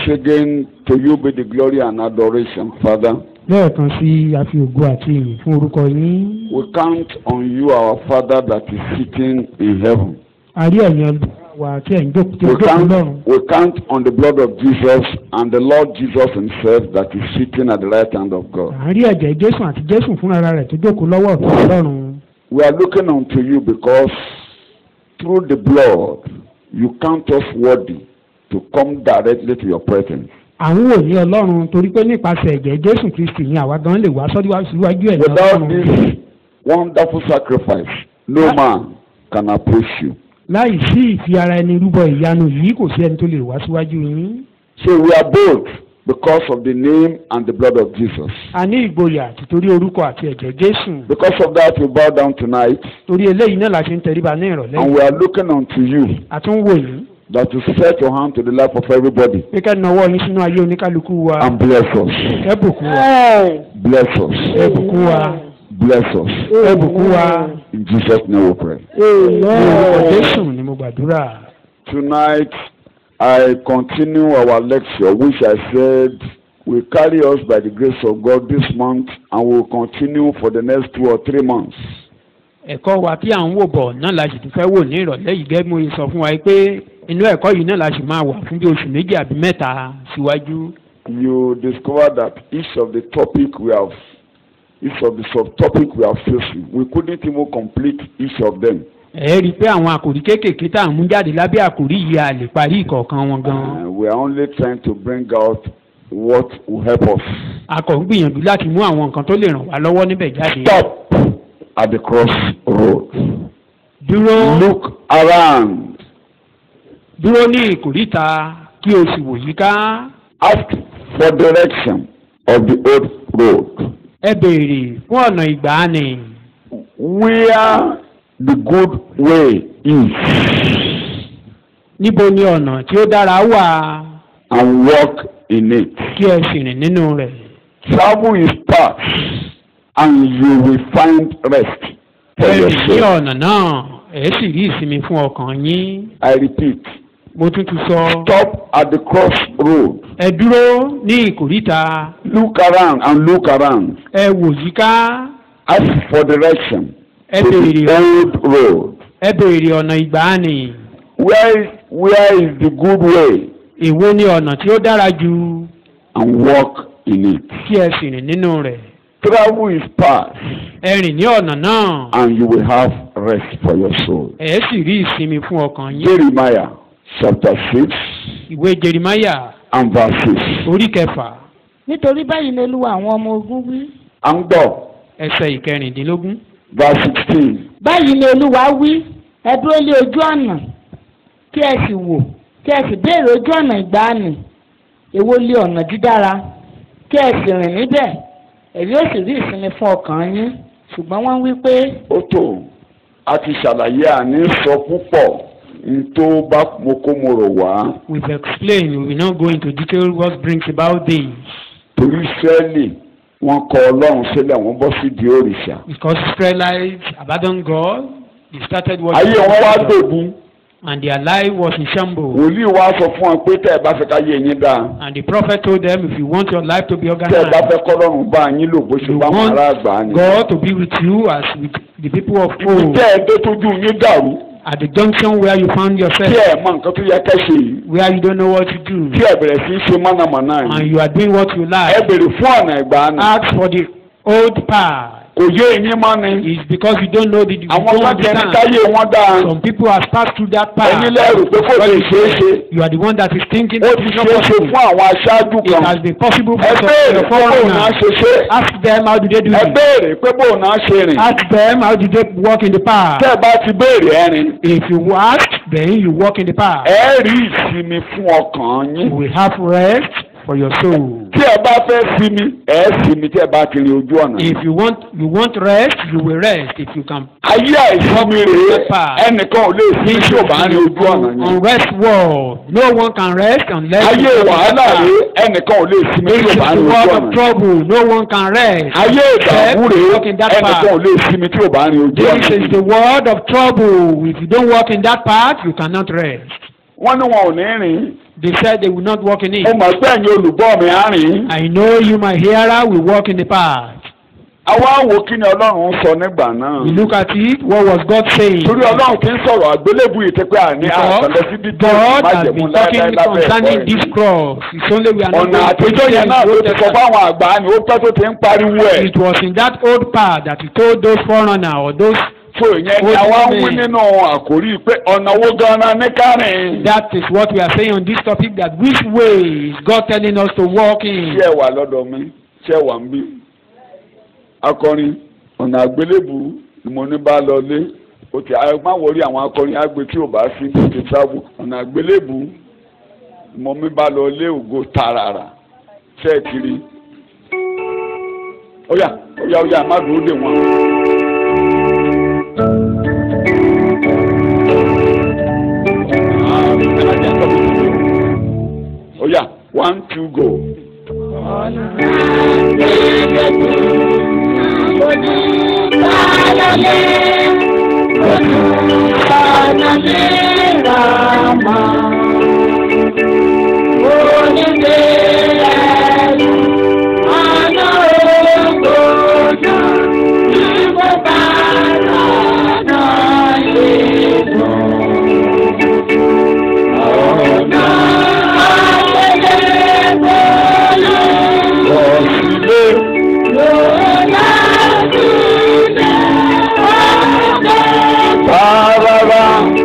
again, to you be the glory and adoration, Father. lẹ́ẹ̀kan sí a fi ògo àti ìyìn fún orúkọ yín We count on you, our Father that is sitting in heaven. a rí ẹ̀yin wa tí ẹ̀ ń jókòó tí ó We jókòó count, lọ́run we count on the blood of Jesus and the Lord Jesus Himself that is sitting at the right hand of God. à ń rí ẹ̀jẹ̀ jésù àti jésù fúnra rẹ̀ tó jókòó lọ́wọ́ ọ̀tún ọlọ́run We are looking unto you because through the blood you count us worthy to come directly to your presence. à ń wò ní ọlọ́run torí pé nípasẹ̀ ẹ̀jẹ̀ jésù kristi ni àwa gan lè wá sọ́dọ̀ síwájú ẹ̀ ní Without ọlọ́run this wonderful sacrifice, no man can approach you. láì sí ìfi ara ẹni rúbọ ìyanu yìí kò sí ẹni tó lè wá síwájú yín So we are bold because of the name and the blood of Jesus. a ní ìgboyà títorí orúkọ àti ẹ̀jẹ̀ jésù Because of that, we bow down tonight torí eléyìí náà la ṣe ń tẹríba ní ìrọ̀lẹ́ and yìí we are looking unto you a tún wò yín that you set your hand to the life of everybody pé kẹ́ nawọ́ yín sínú ayé oníkálukú wa and bless us. ẹ bùkún wa Bless us. ẹ bùkún wa Bless us. ẹ bùkún wa In Jesus' name we pray. ní orúkọ jésù ni mo gbàdúrà. Tonight, I continue our lecture, which I said will carry us by the grace of God this month and will continue for the next two or three months. ẹ̀kọ́ wa tí à ń wò bọ̀ náà la sì tún fẹ́ wò ní ìrọ̀lẹ́ yìí gẹ́gẹ́ bí mo ṣe sọ fún wa pé inú ẹ̀kọ́ yìí náà la sì máa wà fún bí oṣù méjì àbí mẹ́ta síwájú. You discover that each of the topic we have, each of the subtopic we are facing, we couldn't even complete each of them. ẹ rí i pé àwọn àkòrí kéékèèké tá à ń mú jáde lábẹ́ àkòrí yìí a lè parí ìkọ̀ọ̀kan wọn gan-an. Uh, we are only trying to bring out what will help us. a kò ń gbìyànjú láti mú àwọn nǹkan tó lè ràn wá lọ́wọ́ níbẹ̀ jáde. Stop at the crossroad. dúró Look around. dúró ní ìkòríta kí o sì wò yíká. Ask for direction of the old road. ẹ béèrè fún ọ̀nà ìgbàanì Where the good way is níbo ni ọ̀nà tí ó dára wà and walk in it. kí ẹ sì rìn nínú rẹ̀. Travel his path and you will find rest for ẹ your rìn ní soul. ọ̀nà náà ẹ sì rí ìsinmi fún ọkàn yín. I repeat, mo tún ti sọ. stop at the crossroad. ẹ dúró ní ìkòríta Look around and look around. ẹ wò yíká Ask for direction ẹ to the béèrè old road. ẹ béèrè ọ̀nà ìgbàanì. Where, where is the good way èwo ni ọ̀nà tí ó dára jù and walk in it. kí ẹ sì rìn nínú rẹ̀. Travel his path ẹ rìn ní ọ̀nà náà and you will have rest for your soul. ẹ sì rí ìsinmi fún ọkàn yín. Jeremiah chapter 6 ìwé jerimaya and verse 6. orí kẹfà nítorí báyìí ni olúwa àwọn ọmọ ogun wí. À ń gbọ́ ẹsẹ̀ ìkẹrìndínlógún. verse 16. báyìí ni olúwa wí ẹ dúró lé ojú ọ̀nà kí ẹ sì wò kí ẹ sì béèrè ojú ọ̀nà ìgbàanì èwo lé ọ̀nà dídára kí ẹ sì rìn níbẹ̀ èyí ó sì rí ìsinmi fún ọkàn yín ṣùgbọ́n wọ́n wí pé Ó tó a ti ṣàlàyé àní sọ púpọ̀ n tó bá mo kó mo rò wá we've explained we will not go into detail what brings about this torí Ísírẹ́lì wọ́n kọ Ọlọ́run sílẹ̀ wọ́n bọ́ sí di òrìṣà. because Israelites abandoned God they started Ayé worshiping wọn wá God, dògún. and their life was in shambles Wòlíì wá sọ fún wọn pé tẹ́ ẹ bá fẹ́ ká yé yín dáa. and the prophet told them if you want your life to be tẹ́ ẹ bá organized fẹ́ kọ́lọ́run bá yín lò bó ṣe you bá wọn want ará àgbà ni. God to be with you as with the people of ibi old tẹ́ ẹ dé tójú yín dàrú at the junction where you found tí yourself ẹ mọ nǹkan tó yẹ kẹ́ ṣe yìí where you don't know what to do tí ẹ bẹ̀rẹ̀ sí í ṣe mọ̀nàmọ́ná and yìí. you are doing what you ẹ like bèrè fún ọ̀nà ìgbà ni. ask for the old path kò yé yín mọ́ ni. it's because you don't know the you àwọn don't kan tẹ̀ ní understand káyé wọn dáa. some people have passed through that path ẹni lẹ́rù pé kò lè ṣeé ṣe. you are the one that is thinking ó it ti is ṣeé not ṣe possible fún àwọn aṣáájú it has kan. been possible ẹ for some béèrè your pé bóun náà foreigners ṣe ṣe. ask them how do they do ẹ it béèrè pé bóun náà ṣe rìn. ask them how do they walk in the path tẹ́ ẹ bá ti béèrè ẹ rìn. if you ask then you walk in the path ẹ rí ìsinmi fún ọkàn yín. you will have rest for your soul tí ẹ bá fẹ́ sinmi ẹ sinmi tí ẹ bá ti rin ojú ọ̀nà. if you want you want rest you will rest if you can ayé àìsinmi rèé ẹnìkan ò lè sinmi tí ò bá rin ojú ọ̀nà yẹn. unrest world no one can rest unless ayé you walk in the wàhálà path. rèé ẹnìkan ò lè sinmi This tí ò is bá the rin ojú world of ọ̀nà yẹn. trouble no one can rest ayé ìdààmú except rèé walk in that ẹnìkan ò path lè sinmi tí ò bá rin ojú this ọ̀nà is the yẹn. world of trouble if you don't walk in that path you cannot rest wọ́n ní wọn ò ní rìn They said they will not walk in mo it. mọ̀ pé ẹ̀yin olùgbọ́ mi á rìn. I know you, my hearer, will walk in the path. àwa wo kí ni ọlọ́run ń sọ nígbà náà. We look at it. What was God saying? torí ọlọ́run ti ń sọ̀rọ̀ àgbélébù yìí ti pé àní àtọ̀lẹ́ sí dídí God has májẹ̀mú been láéláé talking lábẹ́ concerning ẹ̀kọ́ this yìí. cross. It's only we are not ọ̀nà going to àtijọ́ yẹn náà ló Old ti sọ Testament. fáwọn àgbà ni ó pẹ́ tó ti ń pariwo ẹ̀. It was in that old path that he told those foreigner or those. so ìyẹn ni Old àwa ń wí Testament. nínú àkórí pé ọ̀nà owó gan-an ní kárìn. That is what we are saying on this topic. That which way is God telling us to walk in? ṣé ẹ wà lọ́dọ̀ mi ṣé ẹ wà ń bí. akọrin ọ̀nà àgbélébù ni mo ní bá lọ lé o ti a má wọrí àwọn akọrin àgbẹ̀ tí ò bá sí kò ti sábò ọ̀nà àgbélébù ni mo mi bá lọ lé ògo tààràrà ṣé ẹ ti rí. ó yá ó yá ó yá má dúró dè wọ́n. ó yá one two go. Ọ̀sílẹ̀ tààràrà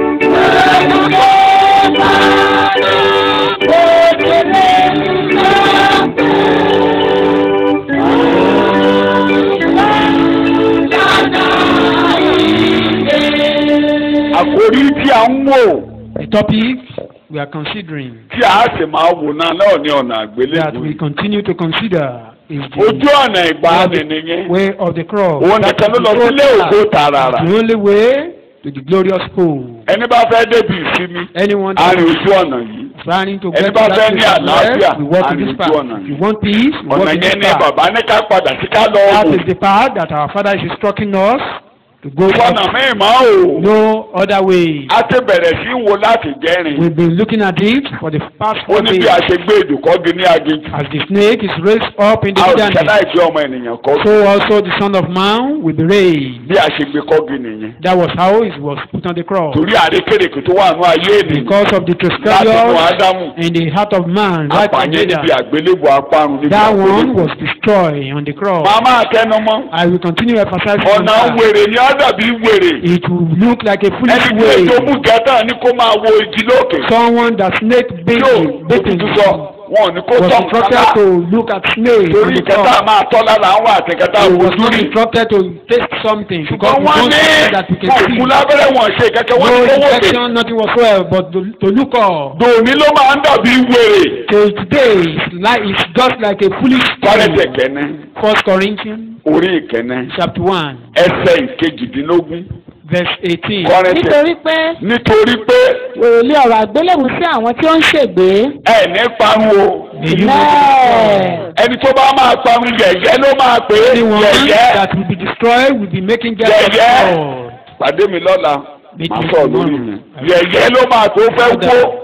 àkórí tí a ń wò The topic we are considering tí a sì máa wò náà náà ní ọ̀nà that àgbélébùú. we continue to consider is ojú the ọ̀nà ìgbàanì nìyẹn way of the cross. òun That nìkan ló is lọ the sílé road ògo path. tààràrà The only way to the glorious pole. ẹni bá fẹ́ débi ìsinmi Anyone a that rìn is ojú ọ̀nà yìí planning to Ẹni get to bá that fẹ́ ní place of àlàáfíà, rest, we walk in a this rìn path. ojú ọ̀nà If you want peace, we ọ̀nà walk in this yẹn ní path. bàbá ní ká padà sí ká lọ That wò is the path that our Father is instructing us to go fọ́nà up. míì mọ́ o No other way. a ti bẹ̀rẹ̀ sí í wo láti jẹ́rìn We've been looking at it for the past ó four ní bí days. a ṣe gbé ìdùkọ́gi ní aginjù As the snake is raised up in the a ò sì ṣe wilderness, láìsí ọmọ ènìyàn kọ́ so also the Son of Man will be raised. bí a ṣe gbé kọ́gi nìyẹn That was how it was put on the cross. torí àrékèrèkè tó wà nù ayé ènìyàn Because of the láti nù transgression ádámù in the heart of man, right from apààyàn níbi Adam. àgbélébù apárun níbi That one àgbélébù. was destroyed on the cross. màá máa tẹnu mọ́ I will continue emphasizing on ọ̀nà that. wèrè ni á dàbí wèrè It will look like a foolish ẹni tí èso way. mú gàtà ní kó máa wo igi lókè Someone that snake yóò baiting, baiting òtútù sọ wọn ò ní kó was tọ̀ instructed kálá to look at snake on torí the kẹta cross. máa tọ́ lára àwọn àti kẹta He was ojú not rí instructed to taste something because ṣùgbọ́n we wọ́n don't ní see that we can òkú see. lábẹ́rẹ́ wọn ṣe kẹ́kẹ́ wọ́n No ní kó wòkè infection, nothing whatsoever, but to, to look up. dòní ló máa ń dàbí wèrè Till today, it's, like, it's just like a foolish kọ́rẹ́tẹ̀ thing. kẹ́nẹ́ First Corinthians orí ìkẹ́nẹ́ chapter one, ẹsẹ̀ ìkejìdínlógún verse eighteen. kọ́rẹ́tẹ̀ nítorí pé nítorí pé òròlé ọ̀rọ̀ àgbélébù sí àwọn tí ó ń ṣègbé. ẹ̀ ní parun o May you Bẹ́ẹ̀. ẹni tó bá máa parun yẹ̀yẹ́ ló máa pè é anyone yẹ̀yẹ́ that will be destroyed will be making jest of Yẹ̀yẹ́. God. pàdé mi lọ́la Meet màá me sọ̀rọ̀ lórí tomorrow. mi yẹ̀yẹ́ ló máa tó fẹ́ wó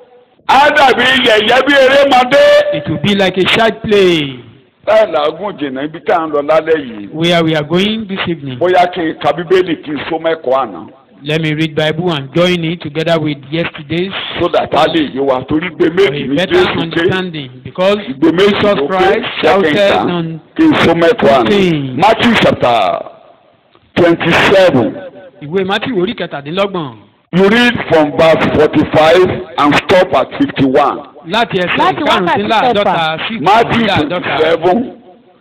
á dàbí yẹ̀yẹ́ bí erémadé It will be like a child play láì làágùn jìnnà ibi tá à ń lọ lálẹ́ yìí where we are going this evening. bóyá kí n ka bíbélì kí n so mẹ́kọ̀ọ́ àná Let me read Bible and join it together with yesterday's so that a lè yé wa torí gbé for méjì a ní better Jésù ké understanding because ìgbé méjì Jesus ló pé Christ ṣẹ́kẹ̀ shouted ìta on kí n so mẹ́kọ̀ọ́ àná fifteen. Matthew chapter twenty seven ìwé Matthew orí kẹtàdínlọ́gbọ̀n you read from verse forty-five and stop at fifty-one. láti ẹsẹ̀ Láti wákàtí ìkarùndínláàdọ́ta sí Matthew ìkarùndínláàdọ́ta. twenty-seven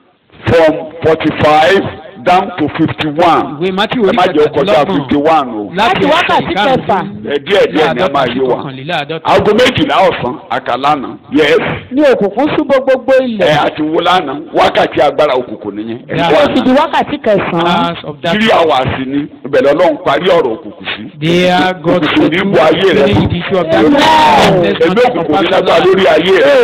from forty-five down to fifty-one. ìwé Matthew ẹ orí má jẹ́ ó kọjá kẹtàdínlọ́gbọ̀n fifty-one o. Láti wákàtí kẹfà. ẹ díẹ̀ díẹ̀ ni a máa sí yé wa. kọkànléláàdọ́ta. aago méjìlá ọ̀sán àkàlánà yes ní òkùnkùn ṣúbọ gbogbo ẹ ilẹ̀. àti wo lánàá wákàtí agbára òkùnkùn nìyẹn. ẹ Yeah. tí ó gbọ́ fi àná di wákàtí kẹsàn-án. Hours of that three hours ni ìbẹ̀rẹ̀ ọlọ́run parí ọ̀rọ̀ òkùnkùn sí. There God òkùnkùn ní bu ayé rẹ settled fún. the issue of that. Amen. Let's ẹgbẹ́ not òkùnkùn ní talk lágbára about lórí ayé rẹ.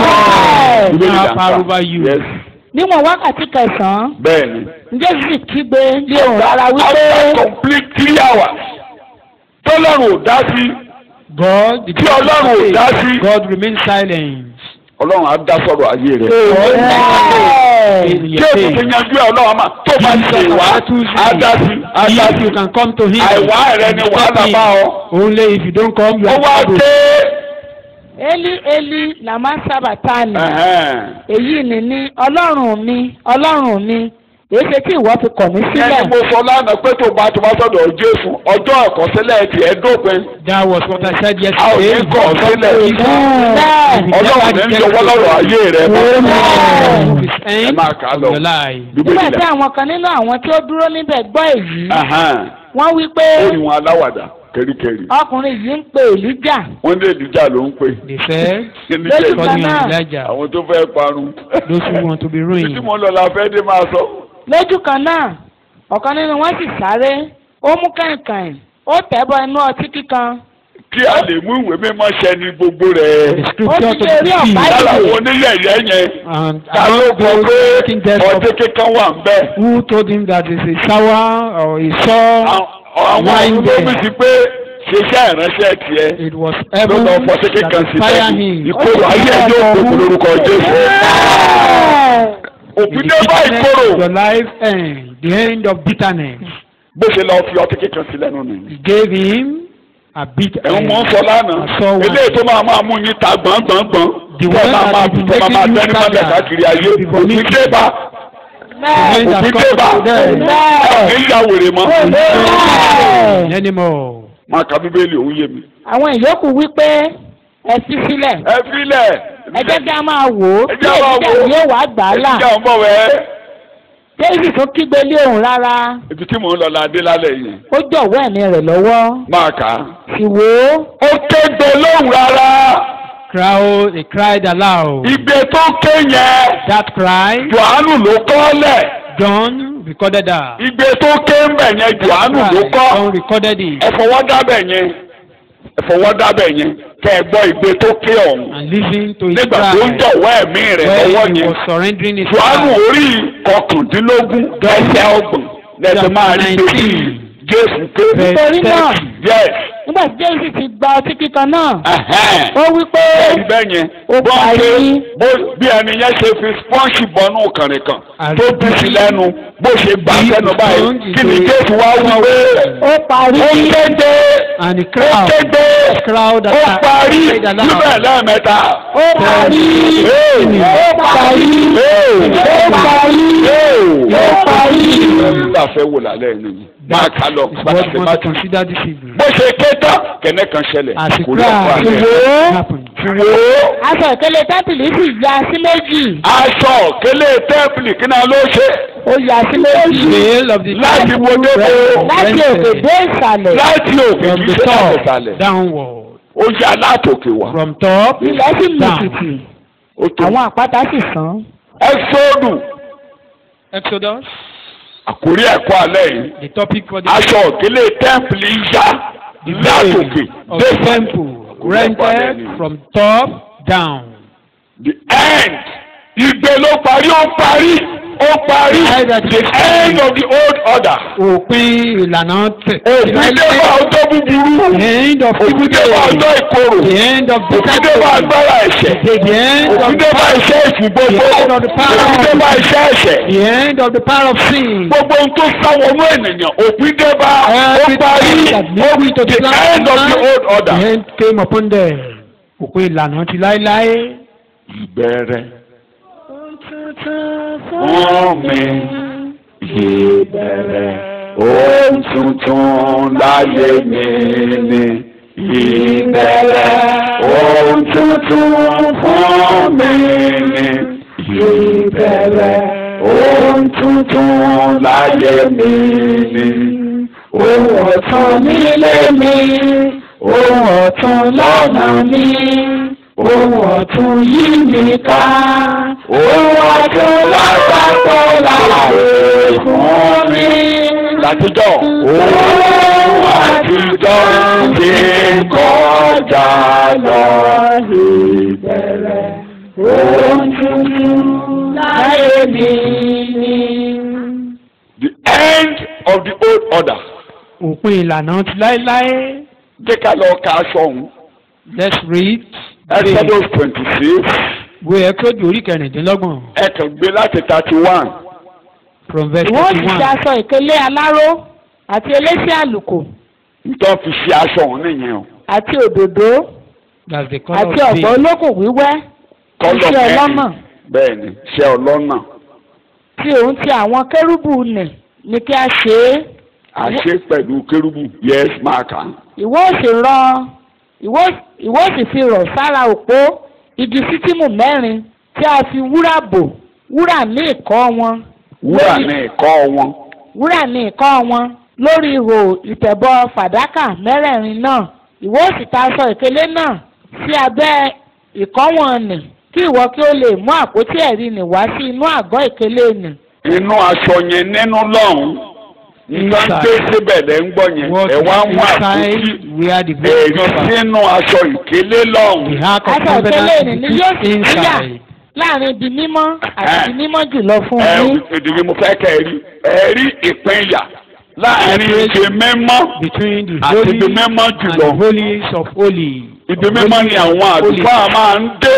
Amen. Bíbélì là ń Now power kà. over you. Yes. níwọ̀n wákàtí kẹsàn-án. bẹ́ẹ̀ni. Jésù sì kígbe lé òun rárá wípé after complete three hours tọ́lọ́run ò dá sí God, the Tí Ọlọ́run ò dá sí. God remains silent. ọlọ́run á dá sọ̀rọ̀ ayé rẹ̀. In tí your o ti faith. ti yanjú ẹ̀ ọlọ́run máa tó bá ti lè wá á dá sí á dá If sí. you can come to him. àìwá rẹ ni wàhálà bá ọ. Only if you don't come, you ó are wá trouble. dé. eli eli làmá sábàtánì ẹ̀hẹ́n. èyí ni ní ọlọ́run mi ọlọ́run mi èyí ṣe tí ìwọ fi kọ̀ mí sílẹ̀. ẹni mo sọ lánàá pé tó bá tó bá sọ̀dọ̀ jésù ọjọ́ àkọsílẹ̀ tiẹ̀ dópin. That was what I said a ò ní yesterday. kọ̀ sílẹ̀. Bẹ́ẹ̀. ọlọ́run ní ń jọwọ́ lọ́rọ̀ ayé rẹ mọ́. His ẹ end máa kà á of lọ. your life. nígbà bíbélì tí la. àwọn kan nínú àwọn tí ó dúró níbẹ̀ gbọ́ èyí Ẹ̀hẹ́n. wọ́n wí pé ó ní wọn aláwàdà kẹ́ríkẹ́rí. ọkùnrin yìí ń pe èlíjà wọ́n ní èdìjà ló ń pè. They said, Èdìjà Lójú ìlú. kan calling náà. on Elijah. àwọn tó fẹ́ parun. Those who want to be títí ruined. mo lọ la fẹ́ dé máa sọ. lójú kan náà ọ̀kan nínú wọn sì sáré ó mú kàìnkàìn ó tẹ̀bọ inú ọtí kíkan kí a lè mú ìwé mímọ́ ṣẹ ní gbogbo The rẹ̀. scripture Ó to ti lè rí the ọ̀pá sea. lára àwọn oníyẹ̀yẹ́ yẹn. And ta ló among gbọ́ those pé taking death of ọtí kíkan wà ń bẹ̀. who told him that it's a shower or a saw, àwọn Wine àwọn there. olómi ti pé ṣiṣẹ́ ìránṣẹ́ tiẹ̀. it was ló heaven lọ fọtí that kíkan sí inspired tẹ́lẹ̀. him. ìkorò ayé ẹ̀ yóò gbogbo lórúkọ Jésù. òfin dé bá ìkorò. Your life end, the end of bitterness. bó ṣe lọ fi ọtí kíkan sí lẹ́nu nìyí. He gave him a bit. ẹ̀hún mọ̀ ń sọ lánàá. sọ wọn. eléyìí tó máa máa mú yín ta gbọ̀ngbọ̀ngbọ̀n. The tó one máa that máa will tó máa máa make you tẹ́ni mọ́lẹ̀ scatter. káàkiri ayé. The vomit. òfin dé bá. When that òfin dé comes bá. to them. ẹ̀ ń ya wèrè mọ́. Anymore. máa ka bíbélì òun yé mi. àwọn ìyókù wí pé ẹ fi sílẹ̀ ẹ filẹ̀. ẹ jẹ́ kí a máa wò ó Ẹ tí jẹ́ a máa èlíjà wò ó. yóò wá gbà á là ìjà ń bọ̀ wẹ́. david tó kígbe lé òun rárá ibi tí mò ń lọ la dé lálẹ́ yìí. ó jọ̀wọ́ ẹ̀mí rẹ̀ lọ́wọ́ máa kà á. sì wò ó ó kégbe lóhùn rárá. Crowd, he cried aloud. ìgbé tó ké yẹn. That cry, Jòhánù ló kọ́ lẹ̀. John recorded that. ìgbé tó ké ń bẹ̀ yẹn Jòhánù ló Cry, kọ́. John recorded it. ẹ fọwọ́ dábẹ̀ yẹn. ẹ fọwọ́ dábẹ̀ yẹn. kẹ́ ẹ gbọ́ ìgbé tó ké ọ̀hún. And listen to his nígbà tó ń cry. jọ̀wọ́ ẹ̀mí rẹ̀ lọ́wọ́ When he yẹn. was surrendering his Jòhánù life. orí kọkàndínlógún ẹsẹ̀ ọgbọ̀n lẹ́sẹ̀ máa rí pé kí Jésù ké. Verse nítorí náà 30. yes. nígbà tí david ti gba ọtí kíkan náà ẹ̀hẹ́n. ó wí pé bẹ́ẹ̀ni bẹ́ẹ̀ yẹn Ó bọ́n parí. ṣe bó- bí ẹni yẹn ṣe fi spọ́ǹsì bọ́nú kànrin kan tó bí sí lẹ́nu bó ṣe gbà sẹ́nu báyìí kí ni Jésù wá wí pé ó parí ó kéde And the ó crowd, kéde crowd ó that parí cried aloud. níbẹ̀ lẹ́ẹ̀mẹ́ta. ó parí Hey! ó parí Hey! ó parí Hey! ó parí. nígbà fẹ́ wò lálẹ́ yìí nìyí máa kà lọ is bàtà what sí we bá want to tún. consider this evening. bó ṣe ké tán kẹ̀nẹ́ kan ṣẹlẹ̀ As he kò rí ọ̀pọ̀ cried, àlẹ́. it happened. wò ó aṣọ ìkélé tẹ́ḿpìlì sì ya sí méjì aṣọ kélé tẹ́ḿpìlì kí náà ló ṣe ó ya sí méjì Veil of the láti temple wo débò láti òkè rented dé ìsàlẹ̀ láti òkè from kì í the ṣe láti top ìsàlẹ̀ downward. ó yá látòkè wá From top ilẹ̀ sì down. lùkìtì ó tó àwọn àpáta sì sán ẹ́sọ́dù Exodus, àkórí ẹ̀kọ́ alẹ́ yìí the topic for the aṣọ kélé tẹ́ḿpìlì yá the látòkè veil of dé the temple rented from top down. the end ìgbé ló parí ó parí ó parí the end of the old order Òpin ìlànà tẹ̀. òfin dé bá ọjọ́ búburú The end of òfin dé bá ọjọ́ ìkorò The end of òfin dé bá agbára ẹ̀ṣẹ̀ The end of òfin dé bá iṣẹ́ ìsìn gbogbo The end of the power. òfin dé bá iṣẹ́ ẹ̀ṣẹ̀ the end of the power of sin. gbogbo ohun tó sáwọnú ènìyàn òfin dé bá ó Everything parí that made me to the the end of the old The order. end came upon them. Òpin ìlànà ti láéláé. ìbẹ̀rẹ̀ fún mi ìbẹ̀rẹ̀ ohun tuntun láyé mi ni ìbẹ̀rẹ̀ ohun tuntun fún mi ni ìbẹ̀rẹ̀ ohun tuntun láyé mi ni ohun ọ̀tun nílé mi ohun ọ̀tun lọ́nà mi ohun ọ̀tun yí mi ká ohun ọ̀tun lápapọ̀ láàyè fún mi. Látijọ́ ohun àtijọ́ ti kọjá lọ ìbẹ̀rẹ̀ ohun tuntun láyé mi ni. The end of the old order. Òpin ìlànà ti láéláé. Jẹ́ ká lọ ka aṣọ ọ̀hún. let's read Exodus twenty six ìwé Ẹ́kísódù orí kẹrìndínlọ́gbọ̀n ẹ kàn gbé láti thirty one from verse ìwọ ó thirty sì ṣe one aṣọ ìkélé aláró àti eléṣẹ́ àlùkò nítorí fi ṣe aṣọ òun nìyẹn o àti òdòdó that's the colour àti of ọ̀gbọ̀ day olókùn wíwẹ́ kọ́lọ̀ iṣẹ́ ọlọ́nà mẹ́rin bẹ́ẹ̀ ni ṣe ọlọ́nà tí òun ti àwọn kérúbù nì ní kí a ṣe é àṣẹ pẹ̀lú kérúbù yes máàkà ìwọ ó sì rọ ìwọ ìwọ ó sì fi rọ̀ sára òpó igi sítìmù mẹ́rin tí a fi wúrà bò wúrà ní ìkọ́ wọn wúrà lórí- ní ẹ̀kọ́ wọn wúrà ní ìkọ́ wọn lórí ihò ìtẹ̀bọ fàdákà mẹ́rẹ̀ẹ̀rin náà ìwọ ó sì ta aṣọ ìkélé náà sí abẹ́ ìkọ́ wọn nì kí ìwọ kí ó lè mú àpótí ẹ̀rí nì wá sí inú àgọ́ ìkélé nì. inú aṣọ yẹn nínú lọ́hùn nǹkan Inside. dé síbẹ̀ lẹ́ ń gbọ́ yẹn what ẹ̀ wá is mú àpótí inside where the ẹ̀rí veil cover sínú aṣọ ìkélé lọ́hùn the ark of aṣọ ìkélé covenant nì ni is yóò sì níyà inside láàrin ibi mímọ́ àti ibi mímọ́ jùlọ fún ẹ yín. ìdílé mo fẹ́ kẹ́ ẹ rí ẹ rí ìpínyà láàrin ìdè mímọ́ between the àti holy ibi mímọ́ and jùlọ the holies of holy ibi mímọ́ ni àwọn àlùfáà máa ń dé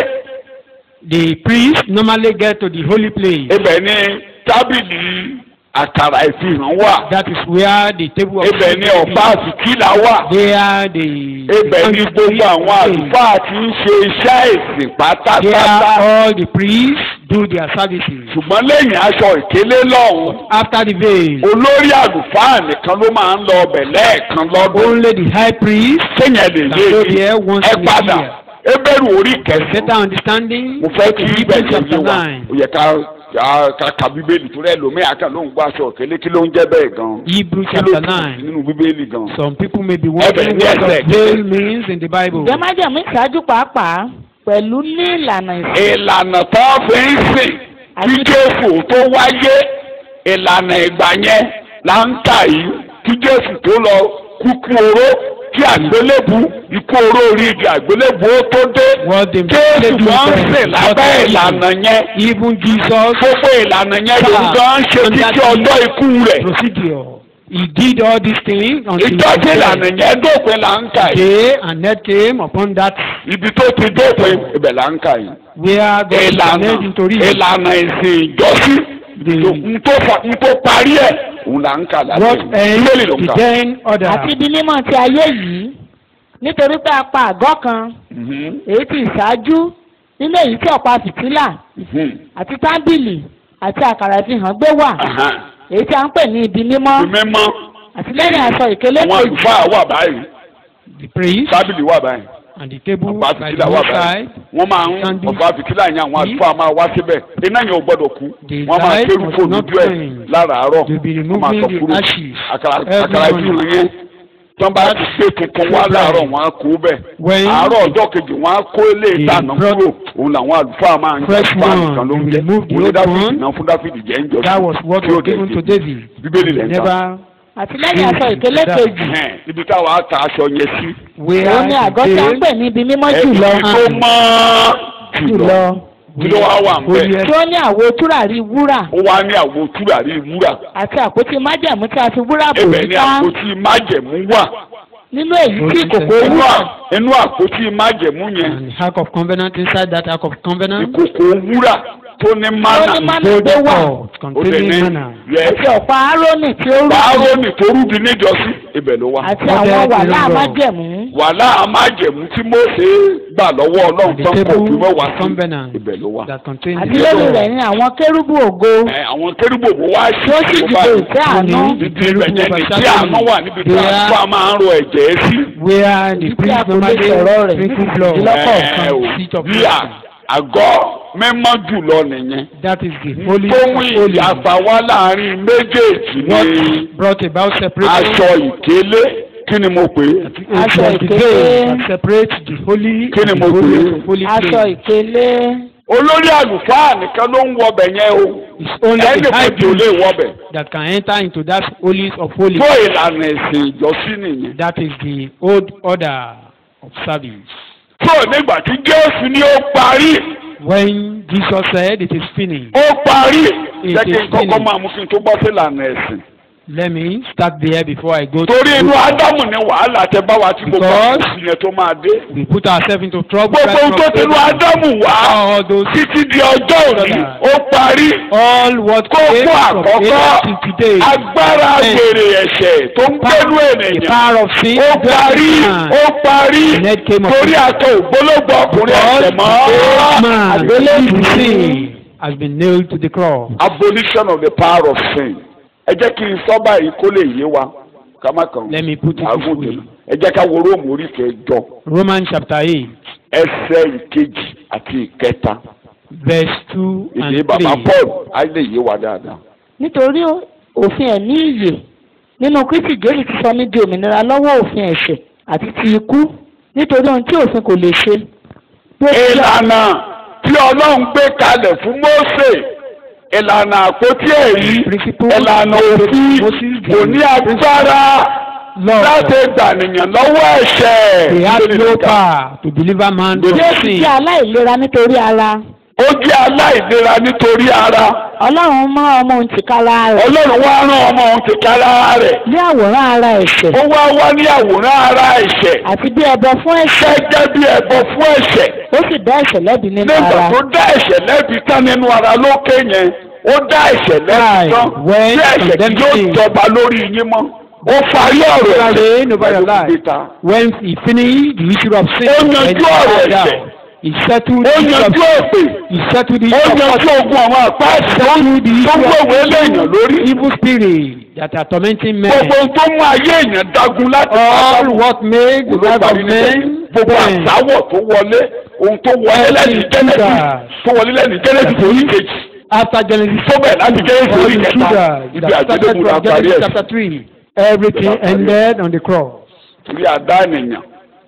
the priest normally get to the holy place ibẹ̀ ni tábìlì àkàrà ìfihàn wà that is where the table of ibẹ̀ ni ọ̀pá àsìkílà wà there the ibẹ̀ ni gbogbo àwọn àlùfáà tí ń ṣe iṣẹ́ ìsìn there pátápátá all the priests do their services ṣùgbọ́n lẹ́yìn aṣọ ìkélé lọ́hùn after the veil olórí àlùfáà nìkan ló máa ń lọ ọbẹ̀ lẹ́ẹ̀kan lọ́dún only the high priest kéèyàn lè can yé go mi there once ẹ in a padà year ebéèrú orí better kẹsàn-án understanding mo fẹ́ kí Hebrews ibẹ̀ yẹn yé chapter wa nine ó yẹ ká ká- ká ka bíbélì tó rẹ̀ lómi àkà ló ń gbọ́ aṣọ òkèlè kí ló ń jẹ́ bẹ́ẹ̀ gan Hebrews kí ló chapter túmọ̀ sí nine nínú bíbélì gan. some people may be wondering ní what ẹsẹ̀ the veil means in the Bible ǹjẹ́ májẹ̀mú ìṣáájú pàápàá pẹ̀lú ní ìlànà ìsìn ìlànà tó fi ń sìn kí jésù tó wáyé ìlànà ìgbà yẹn là ń kà yìí kí jésù tó lọ kúkú oró kí àgbélébù ikú oró orí igi àgbélébù ó tó dé what the jésù do máa ń then, sìn what lábẹ́ they do. ìlànà yẹn even Jesus gbogbo ìlànà yẹn ló ń gan ṣe títí ọjọ́ ikú rẹ̀ procedure he did all these things until ìtọ́jú he ìlànà died. yẹn dópin là ń kà yìí day and night came upon that ibi tó ti dópin ibẹ̀ là ń kà yìí where God ìlànà made into real ìlànà ìsìn ìjọsí the n tó fa n tó parí ẹ̀ òun là ń kà láti what bíbélì ló ń ends kà. the then order àti ibi mímọ́ ti ayé yìí nítorí pé a pa àgọ́ kan Mhm, èyí tí ìṣáájú nínú èyí tí ọ̀pá fìtílà mhm, àti tábìlì àti àkàrà ìfihàn gbé wà aha. èyí tí a ń pè ní ibi mímọ́ Ibi mímọ́ àti lẹ́yìn aṣọ ìkélé àwọn kejì àlùfáà wà báyìí the priest tábìlì wà báyìí and the table ọ̀pá by fìtílà the wà báyìí roadside wọ́n máa ń Sandy. ọ̀pá fìtílà yẹn àwọn àlùfáà máa wá síbẹ̀ iná yẹn ò gbọ́dọ̀ kú The wọ́n máa light kérú must fóònù not ojú ẹ̀ flame. láràárọ̀ to be wọ́n máa removing sọ the kúrò ashes àkàrà every àkàrà ìfihàn morning. yẹn tí wọ́n bá ti gbé tuntun wá láàárọ̀ wọ́n á kó bẹ̀ When àárọ̀ ọjọ́ kejì wọ́n á kó ilé ìdáná brought kúrò òun làwọn àlùfáà máa ń jẹ fresh fún one, àmìkan ló ń they jẹ removed the òun ní old dáfídì one. náà fún dáfídì jẹ́ ń jọ that was what tí ó was dẹ̀ given ṣe. to David bíbélì lẹ́ ń kà never àti lẹ́yìn aṣọ ìkélé That- kejì Ẹ̀hẹ́n, ibi táwa á ta aṣọ yẹn sí where òun ni àgọ́ tí a ń the pè ní ibi mímọ́ ẹ̀ẹ́dì jùlọ tó mọ́ jùlọ jùlọ kí ló wá wà ń bẹ̀ Holiest tí ó ní àwo túràrí wúrà ó wá ní àwo túràrí wúrà àti àpótí májẹ̀mú tí a fi wúrà bò ibẹ̀ ní yíká àpótí májẹ̀mú wà nínú èyí tí ìkòkò inú wúrà à- inú àpótí májẹ̀mú yẹn and the ark of covenant inside that ark of covenant ìkòkò wúrà tó ní tó ní mánà mánà gold gbé wà pot ó dẹ̀ ní containing manna yẹ àti ọ̀pá árónì tí ó rú báárọ̀nì tó rúbi níjọ́sí ibẹ̀ ló wà àti Ọdẹ àwọn ti wàhálà rọ̀. májẹ̀mú wàhálà májẹ̀mú tí Mósè gbà lọ́wọ́ ọlọ́run the tán kò table fi mẹ́wàá of sí covenant ibẹ̀ ló wà. that contains àti the lórí law rẹ̀ ní àwọn kérúbù ògo Ẹ, àwọn kérúbù òwò wá sí tí ó sì ìjọba dìbò yìí. ìfẹ́ àánú Only ibi ibẹ̀ yẹn ní tí àánú wà níbi tí There- àánú máa ń ro ẹ̀jẹ̀ sí. where the Ibi tí a priest kò lè normally sọ̀rọ̀ rẹ̀ sprinkle níbi blood ìdílọ́pọ̀ Ẹ, from o, the seat of bí à- mercy. àgọ́ mímọ́ jùlọ nìyẹn. that is the holy tó mú of holy ìyàpá wá láàrin méjèèjì what ní brought about separation aṣọ ìkélé kí ni mo pè é. It Aṣọ was the ìkélé. veil that separates the holy Kí ni and mo the pè é? holy of holy aṣọ place. ìkélé olórí àlùfáà nìkan ló ń wọbẹ̀ yẹn o It's only ẹnì the high kejì ò lè priest wọbẹ̀ that can enter into that holies of holies. fún ìlànà ẹ̀sìn ìjọsìn nìyẹn. That is the old order of service. tó nígbà tí jésù ní ó parí When Jesus said it is finished, ó parí It jẹ́ kí is n kọ́kọ́ finished. máa mú kí n tó bọ́ sí ìlànà ẹ̀sìn Let me start there before I go torí inú to. ádámù ni wàhálà tẹ bá wa tí gbogbo Because- àkóso yẹn tó máa dé. We put ourselves into trouble. gbogbo ohun tó right ti inú from ádámù wá all those títí di ọjọ́ òní ó parí. all what came kókó from àkọ́kọ́ Adam to today. agbára Yes. gbèrè ẹ̀ṣẹ̀ tó ń gbẹ́nu The ènìyàn power of sin. ó parí ó parí The net came of torí àtọ ògbólógbò ọkùnrin ẹ̀ṣẹ̀ mọ́. man àgbélébùú in sin has been nailed to the cross. abolition of the power of sin ẹ jẹ́ kí n sọ báyìí kó lè yé wa ká má kàn Let me put it this àgùn way. jùlọ ẹ jẹ́ ká wo róòmù orí kẹjọ Romans chapter eight ẹsẹ̀ ìkejì àti ìkẹta verse two èdè and bàbá three. Paul á lè yé wa dáadáa. nítorí òfin ẹ̀mí ìyè nínú kristi jésù ti sọ mí di òmìnira lọ́wọ́ òfin ẹ̀ṣẹ̀ àti ti ikú nítorí ohun tí òfin kò lè ṣe. bí ó ti yà- ìlànà tí ọlọ́run gbé kalẹ̀ fún Mósè ìlànà àpótí ẹ̀rí Principle ìlànà òfin Moses kò ní agbára Lord, láti gbànìyàn lọ́wọ́ ẹ̀ṣẹ̀. they had no power to deliver man from jésù sin. jẹ́ aláìlera nítorí ara ó jẹ́ aláìlera nítorí ara ọlọ́run mọ́ ọmọ òun tìkára rẹ̀ ọlọ́run wá rán ọmọ òun ti kára rẹ̀ ní àwòrán ara ẹ̀ṣẹ̀ ó wá wá ní àwòrán ara ẹ̀ṣẹ̀ àti bí ẹbọ fún ẹ̀ṣẹ̀ gẹ́gẹ́ bí ẹbọ fún ẹ̀ṣẹ̀ ó sì dá ẹ̀ṣẹ̀ lẹ́bi nínú nígbà ara tó dá ẹ̀ṣẹ̀ lẹ́bi tán nínú ara lókè yẹn ó dá ẹ̀ṣẹ̀ lẹ́bi Right. tán When tí ẹ̀ṣẹ̀ tí yóò condemned. jọba lórí yín mọ́ ó parí ọ̀rọ̀ Reign over your pẹ̀lú life. gbígbéta. When he finished the issue of sin, Ó when yanjú he ọ̀rọ̀ died ẹ̀ṣẹ̀. out, he settled ó the issue of yanjú òpè he settled the ó issue of yanjú ogun àwọn àpá ẹ̀ṣẹ̀ tó settled the tó issue gbòòwò of eléyàn lórí evil spirit that are tormenting men. gbogbo ohun tó mú ayé èèyàn dagun láti All what made the life of olùparí men gbogbo bend. àtàwọ̀ tó wọlé ohun tó wọlé lẹ́yìn jẹ́nẹ́sì tó wọlé lẹ́yìn jẹ́nẹ́sì orí kejì After Genesis tó bẹ̀ láti jẹ́nẹ́sì all orí the kẹta Judah, ibi that started àgbélébùú la from parí Genesis ẹ̀ chapter three, everything ended on the cross. torí àdá ènìyàn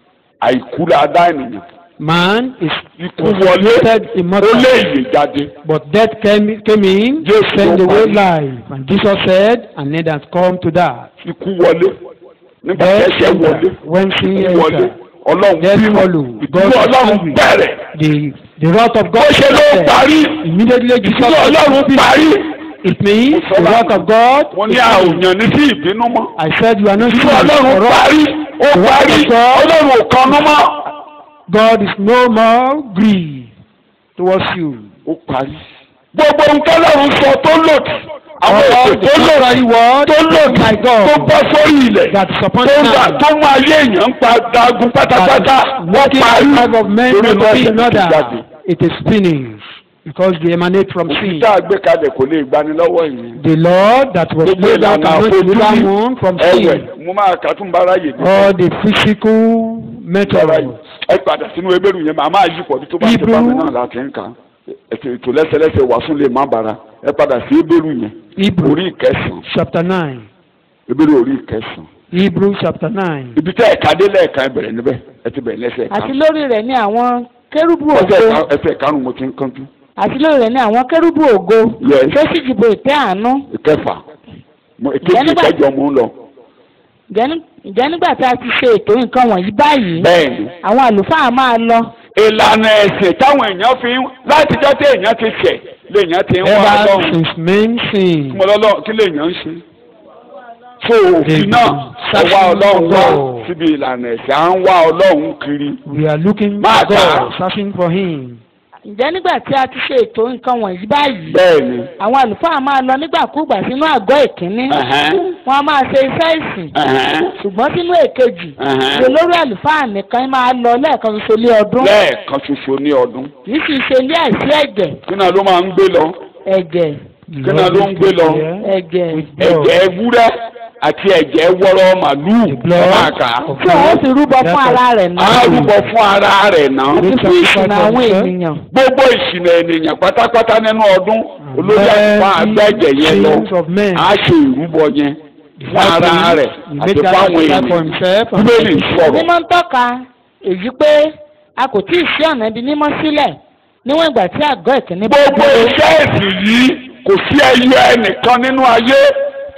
àìkú la àdá ènìyàn Man is ikú wọlé created ó immortal, lé ìyè jáde but death came, came in, Yes, sent no away man. life. And Jesus said, and it has come to that. ikú wọlé nígbà tí Death ẹ̀ṣẹ̀ wọlé entered. When sin ikú wọlé entered, ọlọ́run Death bínú followed. ìdúró God was ọlọ́run angry. bẹ̀rẹ̀ the the wrath of bó God ṣe ló started. parí Immediately Jesus ìdúró ọlọ́run parí It means Mo sọ the wrath lánàá. of God. wọ́n ní is a ò finished. yàn ní sí ìbínú mọ́. I said you are not Ìlú serious ọlọ́run for us. parí ó The word parí of God. ọlọ́run ò kanú mọ́. God is no more grieved towards you. ó parí. gbogbo nǹkan lọ́run sọ tó lòdì àwọn All ètò the tó lòdì contrary word tó lòdì my God tó bọ́ sórí ilẹ̀ that is upon tó the ń gbà man tó mú ayé èèyàn ń pa dagun pátápátá that wọ́n is working parí the life of men torí to inú be ẹ̀ṣẹ̀ in ló ti jáde. order. It is finished because they emanate from sin. òkúta àgbékalẹ̀ kò lè gbani lọ́wọ́ ìyẹn. The Lord that was gbogbo laid out ìlànà cannot deliver àfojúrí one from ẹ̀wẹ̀ sin. mo máa kà tún bára yè dé. All the physical bára yè methods. ẹ padà sínú ebéèrú yẹn màá máa yí pọ̀ tó bá ti bá mi náà láti ń kà á. ètò ètò lẹ́sẹ̀lẹ́sẹ̀ wàásù lè má bara ẹ padà sí ebéèrú yẹn Hebrew orí ìkẹsàn chapter nine. ebéèrú orí ìkẹsàn Hebrew chapter nine. ibi tẹ́ ẹ̀ka dé lẹ́ẹ̀ka ẹ bẹ̀rẹ̀ níbẹ̀ ẹ ti bẹ̀rẹ̀ lẹ́sẹ̀ ẹ̀ka àti lórí rẹ̀ ní àwọn kérúbù ẹsẹ̀ ògo ẹ̀ka- ẹsẹ̀ ìkarùn mo ti ń kánjú àti lórí rẹ̀ ní àwọn kérúbù ògo Yes. tó sì dìbò ìtẹ́ àánú ìkẹfà mo èkejì Ìyẹn nígbà- ìkẹjọ mo ń lọ Ǹjẹ́ ní- ǹjẹ́ nígbà tí a ti ṣe ètò nǹkan wọ̀nyí báyìí bẹ́ẹ̀ ni àwọn àlùfáà máa lọ ìlànà ẹ̀sìn táwọn èèyàn fi ń látijọ́ tí èèyàn ti ṣẹ̀ léèyàn ti ń wá Ever ọlọ́run since men sin. mo lọ́lọ́ kí léèyàn ń ṣe. so òfin náà ẹ wá Searching ọlọ́run wá for God. síbi ìlànà ẹ̀sìn à ń wá ọlọ́run kiri. We are looking Máa for kà á. God, searching for Him. ǹjẹ́ nígbà tí a ti ṣe ètò nǹkan wọ̀nyí báyìí bẹ́ẹ̀ ni àwọn àlùfáà máa lọ nígbàkúùgbà sínú àgọ́ ìkíní Ẹ̀hẹ́n. wọ́n á máa ṣe iṣẹ́ ìsìn ẹ̀hẹ́n, ṣùgbọ́n sínú èkejì ẹ̀hẹ́n. ṣe lórí àlùfáà nìkan máa lọ lẹ́ẹ̀kan ṣoṣo lé ọdún lẹ́ẹ̀kan ṣoṣo ní ọdún kì í sì ṣe ilé àìsí ẹ̀jẹ̀ kí náà ló máa ń gbé lọ ẹ̀jẹ̀ Kí náà ló ń gbé lọ? ẹ̀jẹ̀ ẹ̀jẹ̀ ewúrẹ́ àti ẹ̀jẹ̀ wọ́rọ́ màlúù The blood máa kà á. of tí òun sì rúbọ fún ara rẹ̀ á náà rúbọ fún ara rẹ̀ náà. àti fún ìṣìnà àwọn ènìyàn gbogbo ìṣìnà ènìyàn pátápátá nínú ọdún olórí àlùfáà àgbẹ̀jẹ̀ yẹn lọ sins of men. á ṣe ìrúbọ yẹn fún ara rẹ̀ He àti made that fáwọn sacrifice for èèyàn himself and bíbélì sọ̀rọ̀ mímọ́ ń tọ́ka èyí pé a kò tí ì ṣí ọ̀nà ibi mímọ́ sílẹ̀ níwọ̀n ìgbà tí àgọ́ ìkíní bá gbogbo dúró. iṣẹ́ ẹ̀sìn yìí kò sí ẹyọ ẹnìkan nínú ayé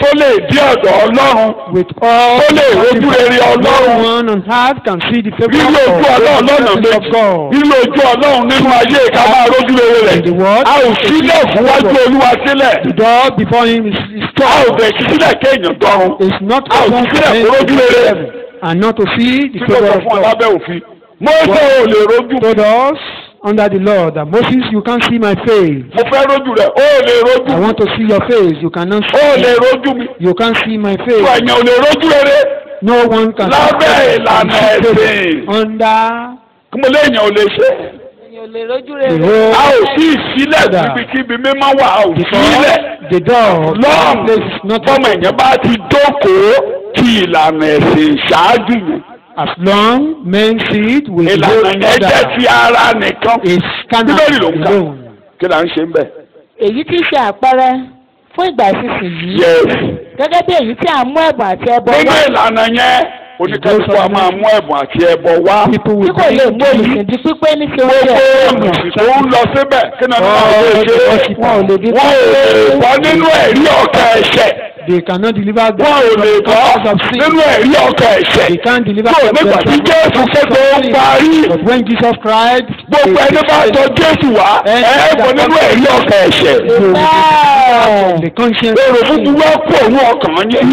tó lè dé ọ̀dọ̀ ọlọ́run with all Ó lè rojú rere Ọlọ́run. no one on earth can see the favour rírò of ojú ọlọ́run God, lọ́nà the presence of méjì God. rírò ojú ọlọ́run nínú ayé ká máa rójú rere rẹ̀ In the world, a ò sílẹ̀ fún wájú olúwa sílẹ̀ The door before him is, is a ò closed. bẹ̀ sí sílẹ̀ kéèyàn dọ́run It's not a ò sí open sílẹ̀ for fún men rójú to rere heaven and not to see the tí ló favour sọ of fún ọ God. lábẹ́ òfin mọ́sẹ̀ ò lè rójú told us under the law that Moses, you can't see my face. mo fẹ́ rójú rẹ̀ ó lè rójú I want to see your face. You cannot ó see. lè rójú mi You can't see my tó face. ẹ̀yàn ò lè rójú rere No one can Lábẹ́ see ìlànà my face. ẹ̀sìn. Under kí mo léèyàn ò lè ṣe èèyàn ò lè rójú the rere. whole a ò sí ìsílẹ̀ níbikíbi mímọ́ wà a ò sílẹ̀ the door of the lọ́ọ̀ place is not bọ́mọ open. èèyàn bá ti jókòó ti ìlànà ẹ̀sìn ṣáájú yẹn As long men see it with the ìlànà whole yẹn jẹ́ order ti ara nìkan is Bíbélì ló ń kà. alone. kí là ń ṣe ń bẹ̀. èyí tí í ṣe àpẹẹrẹ fún ìgbà ìsinsìnyí yes gẹ́gẹ́ bí èyí tí à ń mú ẹ̀bùn àti ẹbọ nínú wá ìlànà yẹn oníkálukú a máa mú ẹ̀bùn àti ẹbọ wá. People tí will kò lè mú bring olùsìn di pípé ní ṣe oúnjẹ gbogbo èèyàn. olùsìn tó ń lọ síbẹ̀ kí náà Oh, ló lè ṣe worship. wọn ò lè di wọ́n ò lè bọ́ nínú ẹ̀rí ọ̀kẹ́ ẹ̀ṣẹ̀ They cannot deliver them wọ́n ò lè bọ́ because of sin. nínú ẹ̀rí ọ̀kẹ́ ẹ̀ṣẹ̀ They can't deliver tó them nígbà tí because Jésù of kéde ó sin. parí But when Jesus cried, gbogbo ẹni bá tọ Jésù wá ẹ̀ bọ́ nínú ẹ̀rí ọ̀kẹ́ ẹ̀ṣẹ̀ Bẹ́ẹ̀. the conscience èrò búburú wá kó òun ọkàn yẹn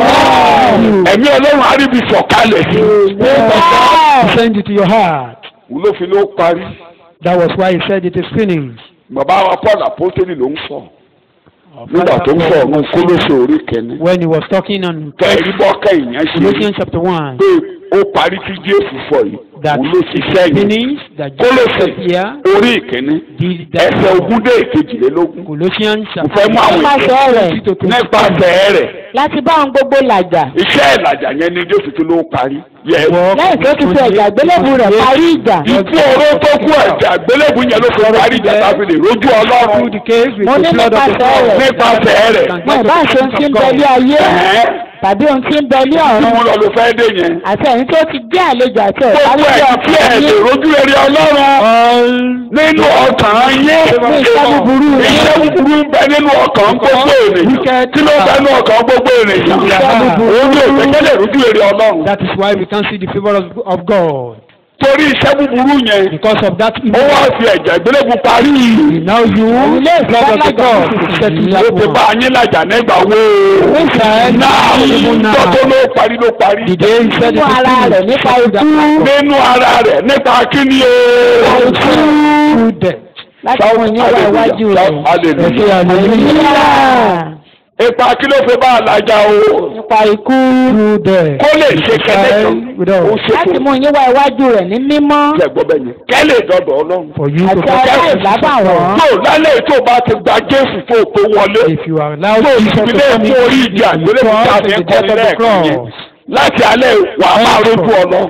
ẹ̀mí Ọlọ́run á rí ibi sọ̀kalẹ̀ sí Bẹ́ẹ̀. send it to your heart. i ló fi ló parí That was why he said it is finished. bàbá wa Paul apostoli ló ń sọ nígbà tó ń sọ ọ̀run Kólósè orí kẹ́ni When he was talking on kẹ́ẹ̀rí bọ́ kẹ́yìn yẹn ṣe Colossians chapter 1, pé ó parí tí Jésù sọ yìí that òun ló ṣiṣẹ́ yìí finished, that Kólósè Jesus here orí ìkíní did that. ẹsẹ̀ ogún dé ìkejìlélógún Colossians mo fẹ́ chapter mú àwọn Nípasẹ̀ rẹ̀. twenty to twenty nípasẹ̀ rẹ̀ láti bá ohun gbogbo làjà iṣẹ́ ìlàjà yẹn ni Jésù tó ló parí yẹ lẹ́yìn tó ti fi ẹ̀jà gbélébù rẹ̀ parí ìjà ikú oró tó kú ẹ̀jẹ̀ àgbélébù yẹn ló fi parí ìjà tá a fi lè rójú Ọlọ́run through the case with Mo the ní blood of the nípasẹ̀ cross. rẹ̀. nípasẹ̀ rẹ̀ mọ ìbá ṣe ohun tí ń bẹ ní ayé ẹ̀hẹ́n tàbí ohun tí ń bẹ ní tí ọ̀run mo lọ ló fẹ́ dé yẹn àti ẹ̀yin tó ti jẹ́ àlejò àti ọ̀tá gbogbo lórí ẹ̀ tí ẹ̀ ọkàn lè yín rójú rere Ọlọ́run All nínú ọkàn yín ní iṣẹ́ búburú yín iṣẹ́ búburú ń bẹ nínú ọkàn gbogbo ènìyàn kí ló bẹ nínú ọkàn gbogbo ènìyàn òun ní òṣèké lè rójú rere Ọlọ́run that is why we can't see the favour of, of God. torí iṣẹ́ búburú yẹn Because of that ó evil. wá fi ẹ̀jẹ̀ ìgbélébù parí Now you, Ilé the blood of the ìfọwọ́lájà God, ti to set sì you ó ti up. bá yín làjà nígbà wo Inside, náà even now. tọ́tọ́ ló parí ló parí The day he said it nínú ara is rẹ̀ finished, nípa set to ikú that nínú ara rẹ̀ nípa kíni o. through death. láti mú yín wá iwájú rẹ̀ hallelujah. Hallelujah. ipa kí ló fi bá a làjà o nípa ikú Through death. kó lè ṣe kẹ́lẹ́ kan With ó us. ṣe láti kó mú yín wá iwájú rẹ̀ ní mímọ́ jẹ́ gbọ́ bẹ́ẹ̀ yẹn kẹ́lẹ́ dọ̀dọ̀ ọlọ́run. For you to àti aláìlábàwọ́n tó lálẹ́ tó bá ti gba Jésù tó pé wọlé If you are allowed tó Jesus to ìpínlẹ̀ come fún orí into ìjà the ìgbélébùú cross tá a and fi the ń death kọ́ni of the lẹ́ẹ̀kan yẹn cross. láti alẹ́ wà á máa rójú ọlọ́run.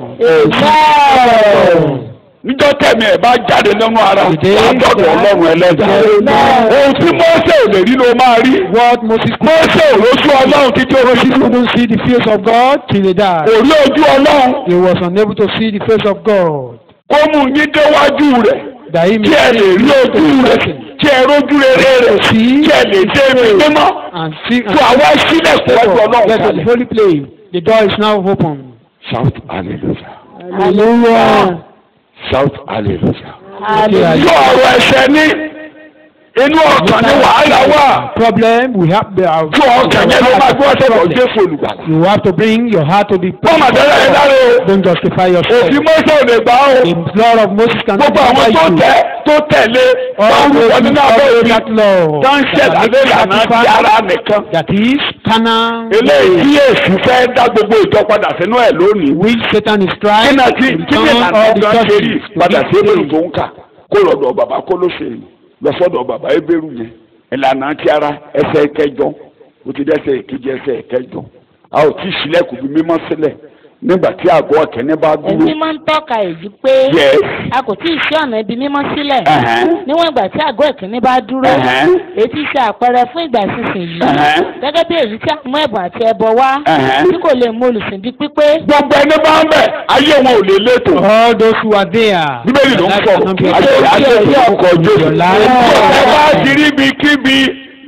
Amen. níjọ́ tẹ̀mí ẹ̀ bá jáde nínú ara wà Ìdè á dọ̀dọ̀ ọlọ́run ẹlẹ́dàá. Amen. ohun tí Mósè ò lè rí ló máa rí. What Moses Mósè ò lójú ọlọ́run títí ó fi kú. couldn't see the face of God till he died. kò rí ojú ọlọ́run He was unable to see the face of God. kó mú yín déwájú rẹ̀ That he kí ẹ lè rí ojú rẹ̀ kí ẹ rójú rere rẹ̀ kí ẹ lè dé ibi mímọ́ and see and tó àwa sílẹ̀ kó wájú ọlọ́run Let the kalẹ̀. holy place. The door is now open. shout hallelujah Hallelujah. shout hallelujah. Hallelujah. yọ ọ̀rọ̀ ẹ̀ṣẹ̀ ní inú ọkàn ní wàhálà wà Problem we have the our, tó ọkàn yẹn ló máa gbọ́ sọ̀rọ̀ Jésù olùgbàlà. You have to bring your heart to the wọ́n mà dára ẹ dára o Don't justify yourself. òfin Mósè ò lè gbà o The blood of Moses cannot gbogbo àwọn tó justify you. tẹ tó tẹ̀lé All báwo those wọ who nínú abẹ́ follow òfin that law. tó ń ṣẹ̀dá lé ìlànà ti ara nìkan. That is carnal. eléyìí tí èsì fẹ́ dá gbogbo ìjọ padà sínú ẹ̀ lónìí. Which Satan is kí trying náà to tí kí ni return ìlànà all the ọ̀gá ṣe rí churches to padà sí ebèrú this tó ń kà kó lọ́dọ̀ bàbá kó ló ṣe lọ sọ́dọ̀ bàbá ebèrú yẹn ìlànà ti ara ẹsẹ̀ kẹjọ ó ti dẹ́sẹ̀ èkejì ẹsẹ̀ kẹjọ a ò tí ì sílẹ̀kùn bí mímọ́ sílẹ̀ nígbà tí àgọ́ ọ̀kẹ́ni bá dúró Èmi máa ń tọ́ka èyí pé Yes. a kò tí ì ṣí ọ̀nà ibi mímọ́ sílẹ̀ Ẹ̀hẹ́n. níwọ̀n ìgbà tí àgọ́ ìkíní bá dúró Ẹ̀hẹ́n. èyí tí í ṣe àpẹẹrẹ fún ìgbà ìsinsìnyí Ẹ̀hẹ́n. gẹ́gẹ́ bí èyí tí a mú ẹ̀bùn àti ẹbọ wá Ẹ̀hẹ́n. tí kò lè mú olùsìn di pípé gbogbo ẹni bá ń bẹ̀ ayé wọn ò lè létò All those who are there. bíbélì ló ń That sọ̀rọ̀ cannot be ayé ayé explained. ìlú ọkọ̀ Jésù Your life. ẹ bá ti rí ibi kíbi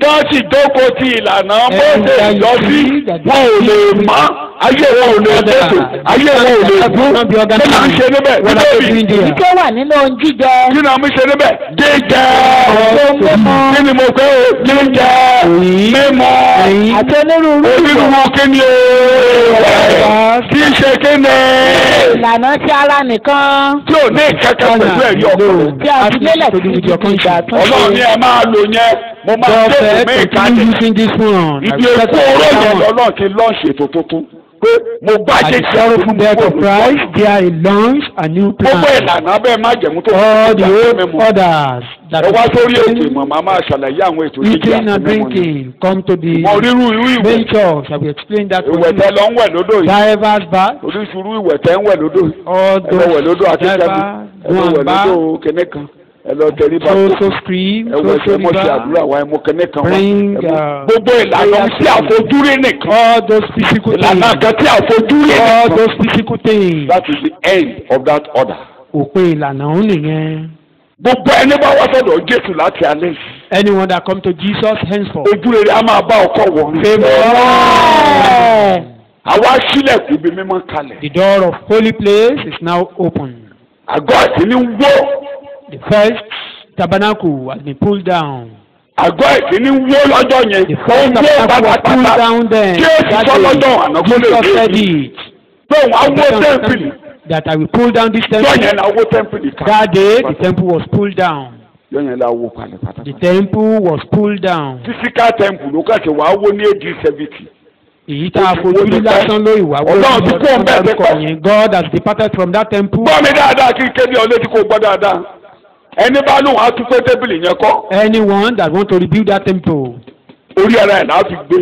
wọ́n sì jókòó ti ìlànà And Mósè that you lọ sí see that wọn ò lè mọ́ ayé wọn ò lè tètò ayé wọn ò lè dún kí náà ń ṣe níbẹ̀ What are they níbẹ̀ doing èyí there? tó wà nínú ohun jíjẹ kí náà mi ṣe níbẹ̀ jíjẹ kí ni mo pẹ́ o jíjẹ mímu àti onírúurú ìwọ̀ onírúurú kí ni o kí n ṣe kí ni ìlànà ti ara nìkan tí ò ní ìkẹ́kẹ́ pẹ̀lú ẹ̀rí ọ̀pọ̀ tí a fi lélẹ̀ títí di ìgbà tó ọlọ́run ni ṣe. ẹ máa lò yẹn mo máa God tẹ̀sí said, mí continue ìkàlẹ̀ using this one. I ibi will èkó set oró up yẹn another one. lọ́lọ́run ti lọ́ọ̀ṣì ètò tuntun pé mo bá At jẹ́ the sorrowful death of Christ, there he launched a new gbogbo plan. ìlànà abẹ́ má jẹ̀mú tó All the ìgbà old mímu orders that ẹ wá sórí ètò eating, ìmọ̀ màá máa ṣàlàyé àwọn ètò jíjẹ eating àti and mímu ni drinking come to the mọ rírú irú ìwẹ̀ main church. I will explain that to ìwẹ̀ you. tẹ lọ ń wẹ̀ lódò yìí Divers bath, oríṣiríṣi ìwẹ̀ tẹ ń wẹ̀ lódò yìí all ẹ lọ wẹ̀ those lódò akíkẹ́bí divers, ẹ lọ one wẹ̀ lódò bath, kẹ́nẹ́ kan ẹ lọ tẹrí bá so tó so stream, ẹ so wẹ̀ so ẹ mọ̀ ṣe river, àdúrà wa ẹ mọ̀ kẹ́nẹ́ kan wa bring ẹ mọ̀- uh, gbogbo ìlànà tí àfojúrí nìkan all those physical ìlànà things, kan tí àfojúrí all nìkan those physical things. that is the end of that order. Òpin ìlànà òun nìyẹn. gbogbo ẹni bá wá sọ́dọ̀ Jésù láti alẹ́ yìí Anyone that come to Jesus henceforth. ojú rere a máa bá ọkọ wọ̀ Ẹ̀, àwa sílẹ̀kùn ibi mímọ́ kalẹ̀ The door of holy place is now open. àgọ́ ẹ̀sìn ní wó The first tabernacle has been pulled down. àgọ́ ẹ̀sìn ní wó lọ́jọ́ yẹn The ó first wó tabernacle was pulled pátápátá down then. Jésù That sọ lọ́jọ́ day, àná kó lè Jesus dé said ibi it. pé òun á wó tẹ́ḿpìlì That I will pull down this yọ temple. yẹn la wó tẹ́ḿpìlì That day, the kalẹ̀ temple was pulled down. yọ yẹn la wó kalẹ̀ The pátápátá temple was pulled down. physical temple ló kàṣẹ wàá wó ní AD seventy Èyí tá a fojú rí lásán ló ìwà Ọlọ́run ti kó ọ̀bẹ dárúkọ ẹ̀sẹ̀ yẹn. God has departed from that temple. gbọ́ mi dáadáa kí n kéde ọ létí kó gbọ́ dáadáa ẹni bá lóun á tún pé tébìlì yẹn kọ́ Anyone that want to rebuild that temple, orí ara ẹ̀ náà fi gbé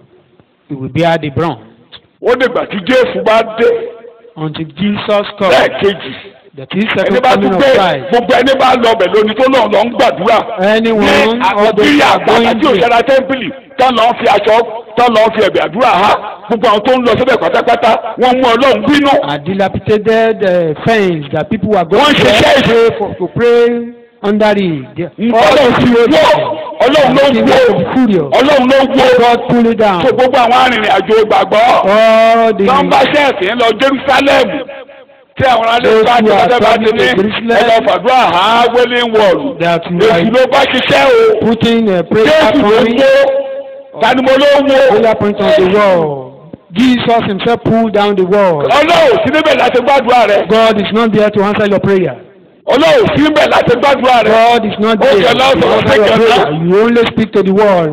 it will bear the brunt. ó dìgbà tí Jésù bá dé Until Jesus comes. lẹ́ẹ̀kejì That is ẹni second bá coming tún of pé Christ. gbogbo ẹni bá lọ ọbẹ̀ lónìí tó lọ́n lọ ń gbàdúrà Anyone, ní all those àkọsílẹ̀ that are àgbàdo going tí there. òṣèlú tẹ́ḿpìlì tán lọ́n fi aṣọ tán lọ́n fi ẹ̀bẹ̀ àdúrà ha gbogbo àwọn tó ń lọ síbẹ̀ pátápátá wọ́n mú Ọlọ́run bínú a dilapidated uh, fence that people were going Wọ́n there ṣiṣẹ́ to pray for to pray under it. Ọlọ́run ti wó Ọlọ́run ló King wó was furious. Ọlọ́run ló wó God pull it down. so gbogbo àwọn arìnrìn àjò ìgbàgbọ́ All the wọ́n bá ṣẹ́ẹ̀sì ń lọ Jerusalem tí àwọn alẹ́ Those bá ti who are lọ́dẹ́ bá ti traveling ní to Jerusalem, ẹ lọ fàdúrà ha wailing wall that you èsì are ló bá ṣiṣẹ́ o putting a prayer Jésù ló point, wó tani mo ló wó prayer point on the wall. Jesus himself pulled down the wall. Ọlọ́run sí níbẹ̀ láti gbàdúrà rẹ̀ God is not there to answer your prayer. Ọlọ́run sí níbẹ̀ láti gbàdúrà rẹ̀ God is not Okay, there to now, so answer your take your prayer. You only speak to the wall.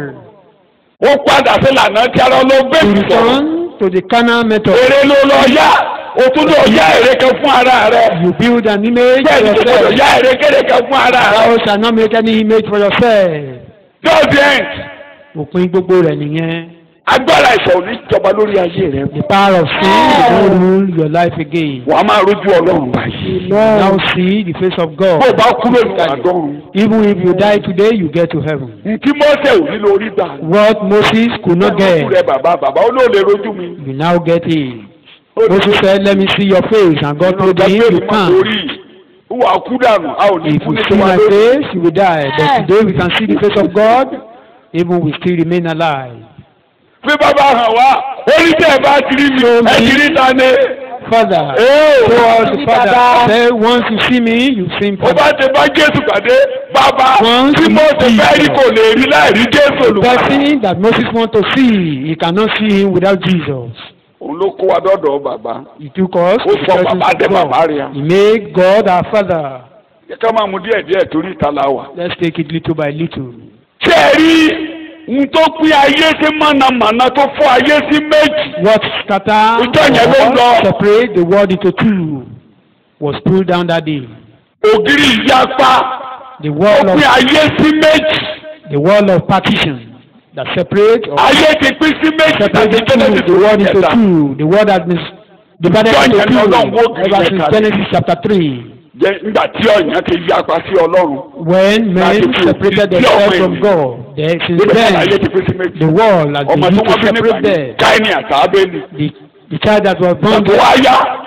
ó padà sí lànà tí ara ló gbé You sọ̀rọ̀ return to the carnal method. èrè ló lọ yá o tún lọ yá èrè kan fún ara rẹ̀ You build an image for bẹ́ẹ̀ ni kò gbọdọ̀ yourself. yá èrè kéde kan fún ara rẹ̀ Thou shalt not make any image for yourself. just the end Òpin gbogbo rẹ̀ nìyẹn. agbára ìṣọ̀ ò ní jọba lórí ayé rẹ̀ The power of sin will not rule your life again. wàá máa rójú Ọlọ́run báyìí You now see the face of bó o God. bá kúrò ní àdọ́run Even if you die today, you get to heaven. ntí mọ́sẹ̀ ò ní lórí gbà What Moses could not Ọlọ́run get, rẹ̀ bàbá bàbá ó lóò lè rójú mi you now get it. Ó ní- Moses said, Let me see your face. And God told him, You can't. wà á kú dànù a ò ní If kú we ní see tiwa my lórí. face, you will die. But today we can see the face of God, even we still remain alive. pé bàbá hàn wá ó ní tẹ́ ẹ bá ti rí mi ẹ ti rí ta ni. Father, Ee, show us the Father. Say, once you see me, you see ó Father. bá ti bá Jésù pàdé bàbá Once tí you mo ti see fẹ́ rí kò lè rí láì rí Jésù The olùkọ́. person that Moses want to see, he cannot see him without Jesus. òun ló kó wa dọ́dọ̀ bàbá He took us ó to the sọ presence bàbá dé of bàbá God. rẹ̀ à. He made God our Father. yẹ ká máa mú díẹ̀ díẹ̀ torí ìta la wà. Let's take it little by little. ṣé ẹ rí n tó pín ayé sí mọ̀nàmọ́ná tó fọ́ ayé sí méjì. What scatter Ìjọ yẹn ló ń or lọ. separate the world into two was pulled down that day. ògiri ìyapa The ó wall pín of ayé sí méjì. the wall of partition that separate or ayé ti pín sí méjì separate láti the two, Genesis the world into kẹta. two. The world has been divided Ìjọ into yẹn ni Ọlọ́run wó two ògiri ever yẹn since kalẹ̀. Genesis chapter three. Jẹ́ nígbà tí ọ̀yàn ti yapa sí Ọlọ́run. When men Láti fi separated òfin sí themselves ọmọ from ènìyàn. God, then since Nígbà tí ayé then ti pín sí méjì. the world has ọmọ been tí used wọ́n to bí nígbà separate yẹn them. Káínì àti Ábélì. The, the child that was born Ìgbà tó wá yá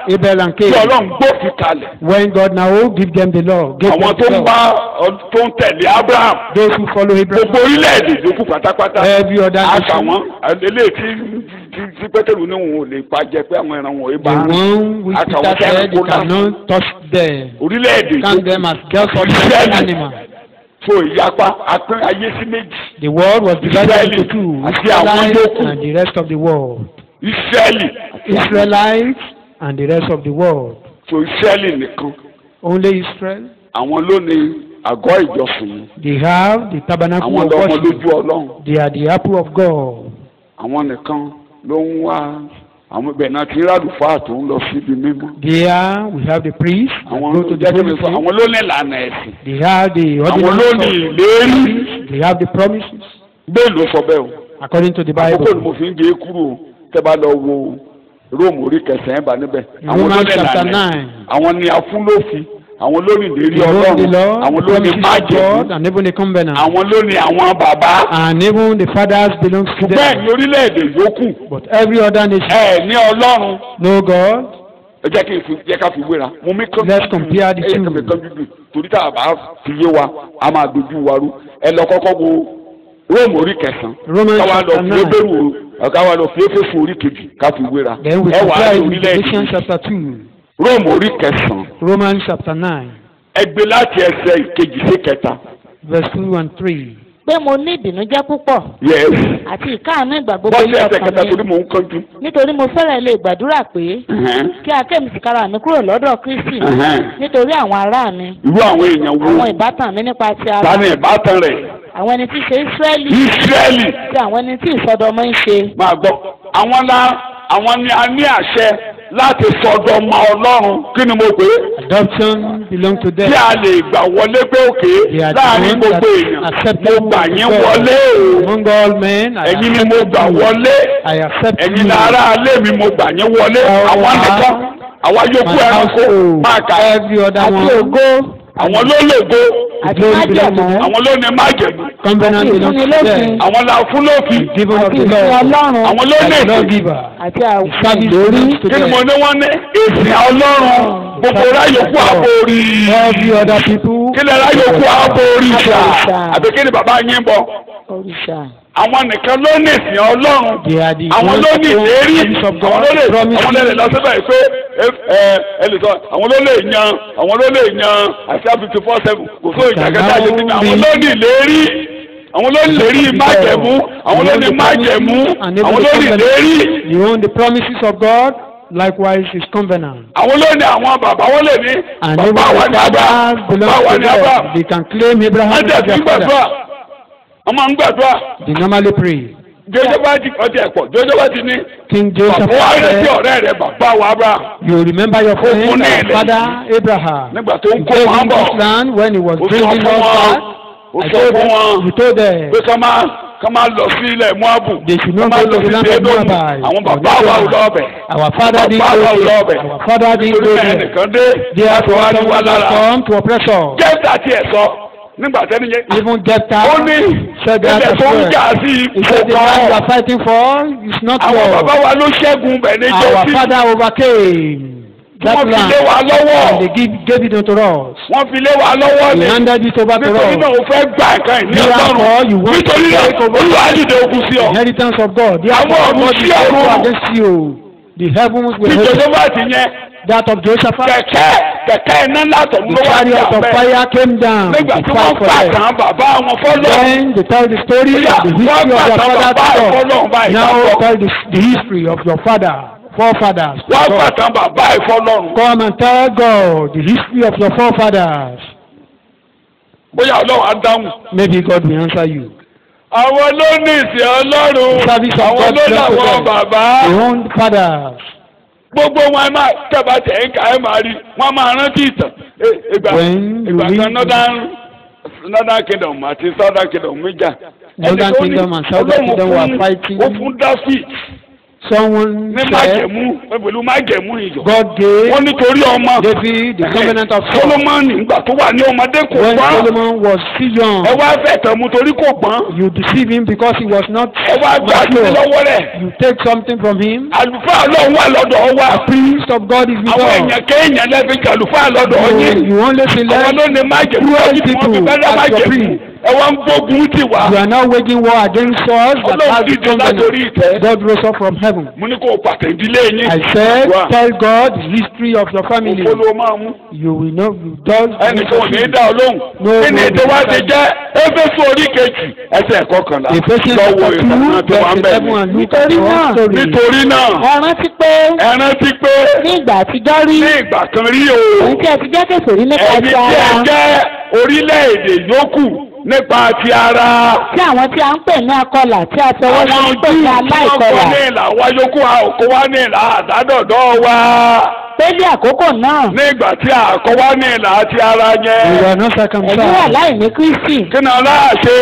Abel and tí Cain. ọlọ́run gbófin kalẹ̀ When God now give them the law, gave àwọn them tó the ń bá law. ọ- tó ń tẹ̀lé Abraham Those who follow Abraham, gbogbo orílẹ̀-èdè yòókù pátápátá every other àkà nation, wọn eléyìí tí tí- tí pétérù ní òun ò lè pa jẹ pé àwọn ẹran wọn ò the bá rìn one which àkà wọn Peter kẹ́rin said kó you lásán cannot touch them. orílẹ̀-èdè Count them as just ordinary Israeli animals. fún ìyapa apín ayé sí méjì The world was divided Israeli into two, àti àwọn Israelites yòókù. and the rest of the world. Ísírẹ́lì Israelites and the rest of the world. fún Ísírẹ́lì nìkan Only Israel. àwọn ló ní àgọ́ ìjọsìn yìí They have the tabernacle àwọn of lọ́mọ worship. lójú ọlọ́run They are the apple of God. àwọn nìkan ló ń wá àwọn ibẹ̀ náà ti rádùfáà tó ń lọ síbi mímọ́ There we have the priests that àwọn go to the jẹ́kẹ́ mi holy sọ place. àwọn ló ní ìlànà ẹ̀sìn They have the àwọn ló ní ordinance ìlérí of They have the promises bẹ́ẹ̀ ló sọ bẹ́ẹ̀ o according to the àkókò ni Bible. mo fi ń gé kúrò o tẹ́ bá lọ wo róòmù orí kẹsàn-án bá níbẹ̀ In àwọn ló Romans ní chapter ìlànà nine. àwọn ni afúnlófin àwọn ló ní ìlérí They hold the ọlọ́run law, àwọn the ló ní promises of májèlú God, and even the covenant. àwọn ló ní àwọn bàbá And even the fathers belong to bẹ́ẹ̀ them. ni orílẹ̀-èdè yòókù But every other nation, ẹ ní ọlọ́run no God. ẹ jẹ́ kí n fi jẹ́ ká fi wéra mo mi kán Let's compare the ẹ yẹ two. kí n fi kán bíbí torí tá a bá fi yé wa a máa dojú wa rú ẹ lọ kọ́kọ́ wo róòmù orí kẹsàn-án Romans káwa lọ chapter fi nine. ébèrú o káwa lọ fi éfésù orí kejì ká fi wéra Then we ẹ wà á compare rí it with orílẹ̀-èdè Galatians chapter 2, róòmù orí kẹsàn-án Romans chapter 9, ẹ gbé láti ẹsẹ̀ ìkejì sí kẹta verse 2 and 3. pé mo ní ìbìnújẹ́ púpọ̀ yes àti ìkáàánú ìgbà gbogbo bọ́sẹ̀ ní ẹsẹ̀ ọkàn kẹta torí mi mò ń kánjú nítorí mo fẹ́rẹ̀ lè gbàdúrà pé Ẹ̀hẹ́n, kí akémi tìkára mi kúrò lọ́dọ̀ Kristi ẹ̀hẹ́n. nítorí àwọn ará mi irú àwọn èèyàn wo àwọn ìbátan mi nípa ti ara tani ìbátan rẹ̀ àwọn ẹni tí í ṣe Ísírẹ́lì Ísírẹ́lì àti àwọn ẹni tí ìsọdọmọ ń ṣe máa gbọ́ àwọn la àwọn ni a ní àṣẹ láti sọ̀dọ̀ ọmọ Ọlọ́run kí ni mo pè é Adoption belong to them. tí a lè gbà wọlé pé òkè They are the láàrin ones gbogbo that èèyàn mo acceptable gbà with yín God. wọlé o Among all men, I ẹ̀yin ni mo accept gbà you. wọlé I accept ẹ̀yin you. ni ará alé mi mo gbà yín wọlé Our àwọn house, nìkan àwa yòókù My ẹranko household, máa kà every other àti one. ògo àwọn ló lè go àti Glory belong májẹ̀mú àwọn ló ní májèmú Covenant Àti belongs to ìfúnnilófin. them. àwọn la fún lófin Given of àti the ìfún Lord. Ọlọ́run àwọn ló ní The èsì lawgiver. àti àwọn Service ìlérí belongs to kí ni mo them. ní wọ́n ní èsì Ọlọ́run gbogbo ráyòkú àbórí Every other people. kí lè ráyòkú àbórí sà Àbòrìṣà. àbí kí ni bàbá yín bọ̀ òrìṣà àwọn nìkan ló ní ìsìn Ọlọ́run They are the àwọn ones ló that ní own ìlérí promise of àwọn God, ló lè promise àwọn lè lè lọ síbẹ̀ pé ẹ ẹ ẹ lè sọ àwọn ló lè yan àwọn ló lè yan àti fifty four seven kò sóò ìjàkadì àyè síbi àwọn ló ní ìlérí àwọn ló ní ìlérí májẹ̀mú àwọn ló ní májẹ̀mú àwọn ló ní ìlérí They own the promises of God. Likewise, His covenant. àwọn ló ní àwọn bàbá wọn lè ní And even bàbá wa the ní Abraham fathers bàbá belong wa to ní Abraham them. They can claim Abraham wọ́n as tẹ̀ sí their gbàdúrà father. wọ́n máa ń gbàdúrà They normally pray. jọjọ bá ti ọtí ẹ̀pọ̀ jọjọ bá ti ní King Joseph bàbá wa rẹ̀ sí said, ọ̀rẹ́ rẹ̀ bàbá wa Abraham You remember your fún friend, ní our ilẹ̀. father Abraham. nígbà tó ń He kó gave wọn him bọ̀ this land when he was ó sọ bringing fún us wọn back. ó I sọ told fún them, wọn you told them, pé ká máa ká máa lọ sí ilẹ̀ Moabu They should ká not máa go lọ to the sí land of Edomu Moabite. àwọn or bàbá wa ò Moab. lọ́ọ̀bẹ̀ Our father didn't bàbá wa ò go lọ́ọ̀bẹ̀ there. Our father didn't nítorí go náà there. ẹnìkan dé Therefore, láti wá ní wá someone lára has come to oppress us. jẹ́ta tiẹ̀ sọ nígbà tẹ́ni yẹn Even Jephthah ó ní said that ilẹ̀ as tó ń well. jà sí He ipò said the land you kan are fighting for is not àwọn bàbá yours. wa ló ṣẹ́gun bẹ̀ ní Our jọ́sí father overcame that wọ́n fi land lé wa lọ́wọ́ and they give, gave it unto us. wọ́n fi lé wa lọ́wọ́ He ni handed it over to nítorí náà us. o fẹ́ gbà nǹkan ìní Therefore, you ọlọ́run want to nítorí náà take over olúwa dìde ogun sí ọ Inheritance of God. Àwọn Therefore, ọ̀run God sí is ọ̀run. able against you. The heavens will bí help you. josephat yẹn That of Jehoshaphat. kẹ̀kẹ́ kẹ̀kẹ́ iná látọ̀ The ló wá sí chariot of abẹ́ fire came down nígbà to tí fight wọ́n for gbà them. tán bàbá wọn fọ́lọ́ Then they tell the story of the history of Wọ́n their gbà tán father bàbá to ìfọ́lọ́ God. báyìí Now lọ́tọ̀ tell the, the history of your father, forefathers. to wọ́n gbà God. tán bàbá ìfọ́lọ́run Come and tell God the history of your forefathers. bóyá ọlọ́run á dáhùn. Maybe God will answer you. àwọn ló ní ìsìn ọlọ́run Service of àwọn God ló belongs to làwọn them. bàbá Your own fathers. gbogbo wọn ẹ máa tẹ̀bà tẹ̀ ń kà ẹ máa rí wọn máa rántí ìtàn Ẹ- ìgbà When you ìgbà kan read- northern northern kingdom àti southern kingdom méjà Northern Ẹni tó ní kingdom and southern Ọlọ́run kingdom were fún- fighting. ó fún David Someone ní said májẹ̀mú pẹ̀lú májẹ̀mú ìjọ. God gave wọ́n nítorí ọmọ David the covenant of God. Solomoni nígbà tó wà ní ọmọdé kò When gbọ́n Solomon was still young, ẹ wá fẹ́ tẹ̀ mú torí kò gbọ́n you deceive him because he was not ẹ wá gbà sí mature. lọ́wọ́ rẹ̀ You take something from him. àlùfáà ọlọ́run wà lọ́dọ̀ wa Priest of God is with àwọn us. èèyàn kéèyàn lẹ́bi jẹ àlùfáà lọ́dọ̀ You, yín you only see àwọn less. ló ní májẹ̀mú Cruel ọdún tí wọ́n fi people bẹ́ẹ̀ as your májẹ̀mú priest. ẹ wá ń gbógun tì wá You are now waging war against us that ọlọ́run has the dìde látòrí covenant. ìtẹ́ God rose up from heaven. mo ní kó o pàtẹ ìdílé yín I said, Wá. tell God the history of your family. òfò ló máa mú You will know you don't. ẹnìkan ò ní í dá ọ lóhùn No, kí ni no, ètò wa no. ti jẹ́ éfésù orí kejì ẹsẹ̀ kọkànlá Ephesians lọ́wọ́ chapter two ìtàn tó wà ń verse bẹ̀ eleven and ni. look at Nítorí your náà, story. nítorí náà ẹ rántí pé ẹ rántí pé ní ìgbà àtijọ́ rí ní ìgbà kan rí o òun tí ẹ ti jẹ́ kèsòrí nípa ẹni ti tí ẹ ara jẹ́ orílẹ̀-èdè yòókù nípa ti ara tí àwọn tí a ń pè ní akọlà tí a fọwọ́ sí àwọn ń pè ojú ní tí wọ́n kọ́ aláìkọlà ní ìlà wa yòókù a ò kó wá ní ìlà àdádọ́dọ́ wa pé ní àkókò náà nígbà tí a kọ́ wá ní ìlà àti ara You yẹn are not ẹ̀yin wà circumcised. láì ní Kristi kí ni aláàṣẹ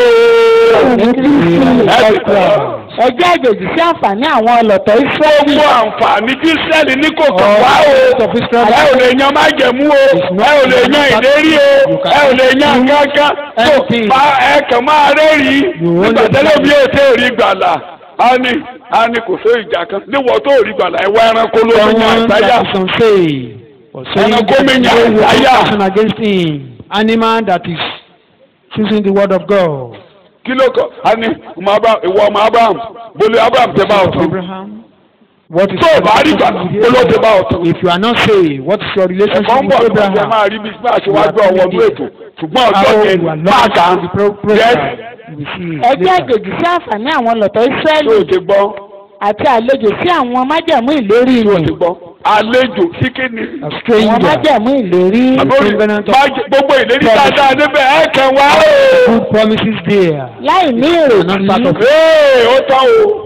ní Kristi ẹ ti kọ́. ẹ jẹ́ àjòjì sí àǹfààní àwọn ọlọ́tọ̀ Ísírẹ́lì gbogbo àǹfààní tí sẹ́ẹ̀lì ní kò kàn wá o of Israel. ẹ ò lè yan májẹ̀mú o ẹ ò lè yan ìlérí o ẹ ò lè yan kankan tó Anything. bá ẹ kàn máa rẹ́rìí You nígbà only- tẹ́lẹ̀ bí o tẹ́ ò rí gbàlà á ní á ní kò sóò ìjà kan níwọ̀ tó ò rí gbàlà ẹ wá ẹranko ló ń yan Someone àtàyà that is unsaved. Or saying Ẹranko that mi no yan weapon àtàyà. action against him. Animal that is choosing the word of God. kí ló kọ á ní ọmọ Abraham ìwọ ọmọ Abraham bolo Abraham tẹ bá Of ọtún Abraham. What is tó o your bá rí gbàlà relationship bolo with tẹ bá Abraham? ọtún. If you are not saved, what is your relationship ẹ̀kọ́ ń bọ̀ with tó ọjọ́ Abraham? máa rí bí bí aṣíwájú ọwọ́ ọdún ètò ṣùgbọ́n ọjọ́ How yẹn you are máa kà á lost in the pro- yẹn program. We see ẹ jẹ́ later. àjòjì sí àǹfààní àwọn ọlọ́tọ̀ tó Ísírẹ́lì o ti gbọ́ àti àlejò sí àwọn májẹ̀mú ìlérí tó o ti rẹ̀ gbọ́ àlejò sí kíni. A àwọn stranger. májẹ̀mú ìlérí àbórí covenant of- májè- gbogbo ìlérí dáadáa níbẹ̀ ẹ̀ kàn wá o. Good promises there. láì ní Not part ìrètí of ee ó tán o.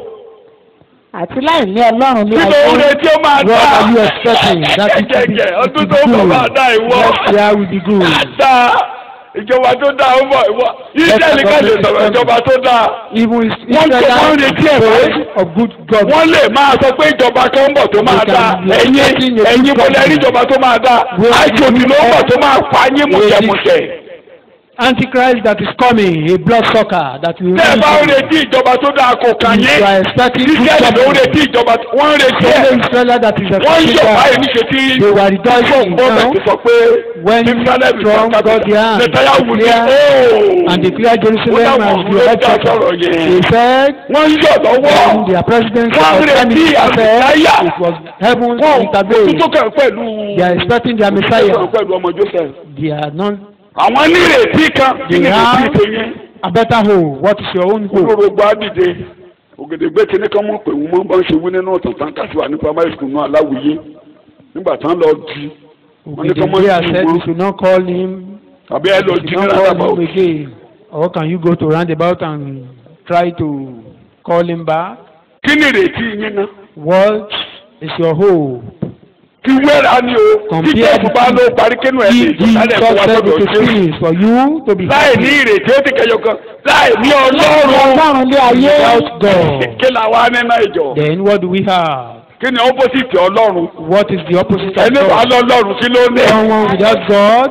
àti láì ní Ọlọ́run ní kí ló ń ayé retí ó máa dá. What are you expecting? That it will be, jẹjẹjẹ it ọdún will tó be bọ̀ good. máa dá ìwọ. Next year will be good. dáa ìjọba tó dáa ó bọ̀ ìwọ. Ísírẹ́lì ká lè sọ̀rọ̀ ìjọba tó dáa. Even is Wọ́n tó wọ́n Israel retí ẹ̀ báyìí. of good God. wọ́n lè máa sọ pé ìjọba kan ń bọ̀ tó máa dáa ẹ̀yin ẹ̀yin bọ́lá ẹ̀rí ìjọba tó máa dáa àjòjì ló ń bọ̀ tó máa pa yín mùjẹ̀mùjẹ̀. Antichrist that is coming, a blood sucker that will tẹ́ ẹ bá ń rule you. retí ìjọba tó dáa kò kàn If yín you are expecting good Ísírẹ́lì ló ń government, retí ìjọba wọ́n ń retí ẹ̀ only Israel that is wọ́n ń expecting yọ̀ báyìí that. níṣe tí They were rejoicing gbọ́dọ̀ now ti sọ pé when Jerusalem is Trump our got their hand Netanyahu ní declare ooo and declared Jerusalem Wọ́n as láwọn the ló dá elected. sọ̀rọ̀ yẹn. They said wọ́n ń yọ̀ lọ́wọ́ when their president Wọ́n was retí coming, said àmìsáyà. it was heaven wọ́n intervened. tó kàn pẹ̀lú They are expecting their tó kàn Messiah. pẹ̀lú ọmọ Joseph They are not àwọn nírètí kan kí They nírètí have- tó yẹn. a better hope. What is your own hope? olórogbo adìde ògèdègbè tí ní ká mọ̀ pé wọ́n bá ń ṣe wí nínú ọ̀tàn kásìwà ní primary school náà aláwìyé nígbà tán lọ di wọ́n ní ká mọ̀ Ogedegbea sí said wọn you should not call him. àbí ẹ lọ You di should ní not call rádàbà him again. Or can you go to roundabout and try to call him back? kí ni ìrètí yín náà What is your hope? kí wẹ́rà ni o tí Compare jésù bá ló parí kínú ẹ̀ lè If jù Jesus sálẹ̀ fún wa said gbọ́dọ̀ it is ṣe finished for you to be láì ní happy ìrètí ó ti kẹyọ kan láì ní ọlọ́run Ọlọ́run lé ayé without God, kí la wá nínú ìjọ then what do we have? kí ni opposite ọlọ́run What is the opposite of ẹni wà God? lọ́lọ́run kí ló ní. Someone without God,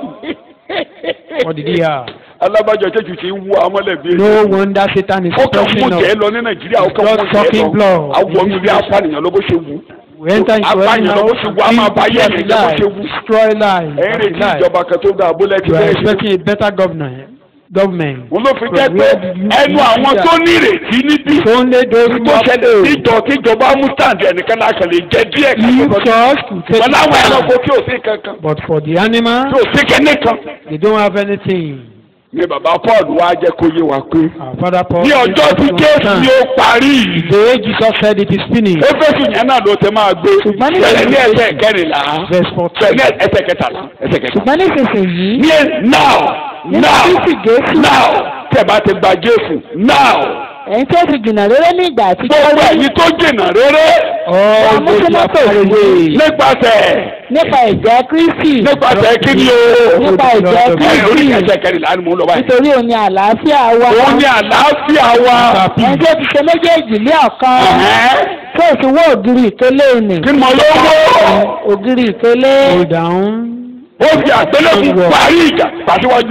what did he have? alábàjọ tẹ́jú ti ń wú amọ́lẹ̀ bí No wonder Satan is ó kàn mú pressing jẹ́ us. lọ ní nàìjíríà ó kàn Blood mú jẹ́ sucking lọ blood. àwọn ilé apànìyàn ló bó ṣe wù We enter into apànìyàn any ló bó house ṣe and wù á máa bá yẹ kill ẹ̀yìn ló bó life, ṣe wù destroy life, ẹ̀yìn and retí life. ìjọba kan tó dáa bólẹ̀ tí You are bẹ́ẹ̀ ṣe expecting a better governor, government. wọn ló fi But jẹ́ pé where did you ẹnu see àwọn that? tó ní ìrètí níbí It's only those who tó have ṣẹlẹ̀ faith. síjọ kíjọba mú stand ẹnìkan náà kàn lè jẹ díẹ̀ kan If tó kọjú church to take wọn láwọn ẹranko it tí ò sí kankan but for the animal, tí ò sí kẹ́ní kan they don't have anything. ni bàbá Paul wá jẹ́ kó yé wa pé Our father Paul ní said ọjọ́ tí to Jésù understand. ni ó parí yìí The way Jesus said it is finished. éfésù yẹn náà ló ti máa gbé Ṣùgbọ́n ní bẹ̀rẹ̀ ní ìsinsìnyí- ẹsẹ̀ kẹrìnlá Verse bẹ̀rẹ̀ 14. ní ẹsẹ̀ kẹtàlá ẹsẹ̀ kẹtàlá. ṣùgbọ́n nísinsìnyí ní now nínú now Kristi Jésù now tẹ̀ bá ti gba Jésù now ẹ̀yin tí ó ti jìnnà rere ní ìgbà àtijọ́ gbogbo rí ẹ̀yin tó jìnnà rere All those who are far away. nípasẹ̀ nípa ẹ̀jẹ̀ Kristi nípasẹ̀ kí ni o nípa ẹ̀jẹ̀ ẹ̀ lórí Kristi ẹsẹ̀ kẹrìnlá ni mò ń lọ báyìí. nítorí òun ni àlàáfíà wa òun ní àlàáfíà wa ẹ̀yin tí ó ti ṣe méjèèjì lé ọ̀kan Ẹ̀hẹ́n. ṣé o ti wó ògiri ìkélé ni kí mo lówó ògiri ìkélé Hold down. ó fi àgbélébù parí ìjà pàṣíwájú.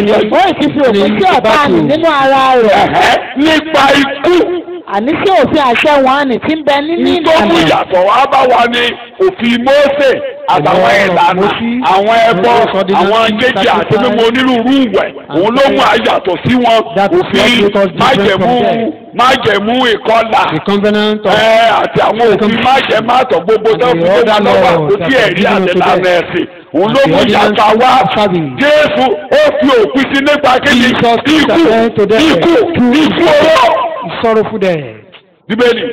ó sì fi òkú sí ọ̀tá nì nínú ara rẹ̀ Ẹ̀hẹ́, nípa ikú àní sí òfin àṣẹ wọn ni tí ń bẹ nínú tó mú ìlànà ìyàtọ̀ wá bá wa ní òfin Mósè àtàwọn ìlànà àwọn ẹbọ àwọn jẹjẹ àti mímọ onírúurú ìwẹ̀ òun ló mú àyàtọ̀ sí wọn òfin májẹ̀mú májẹ̀mú ìkọlà The covenant of ẹ àti àwọn òfin májẹ̀mátọ̀ gbogbo tó fi tó dá lọ́wọ́ àkótí ẹ̀rí àtẹ̀lánà ẹ̀sìn òun ló mú ìyàtọ̀ wá Jésù ó fi òpin sí nípa kéde ikú ikú ikú owó sorrowful death. bíbélì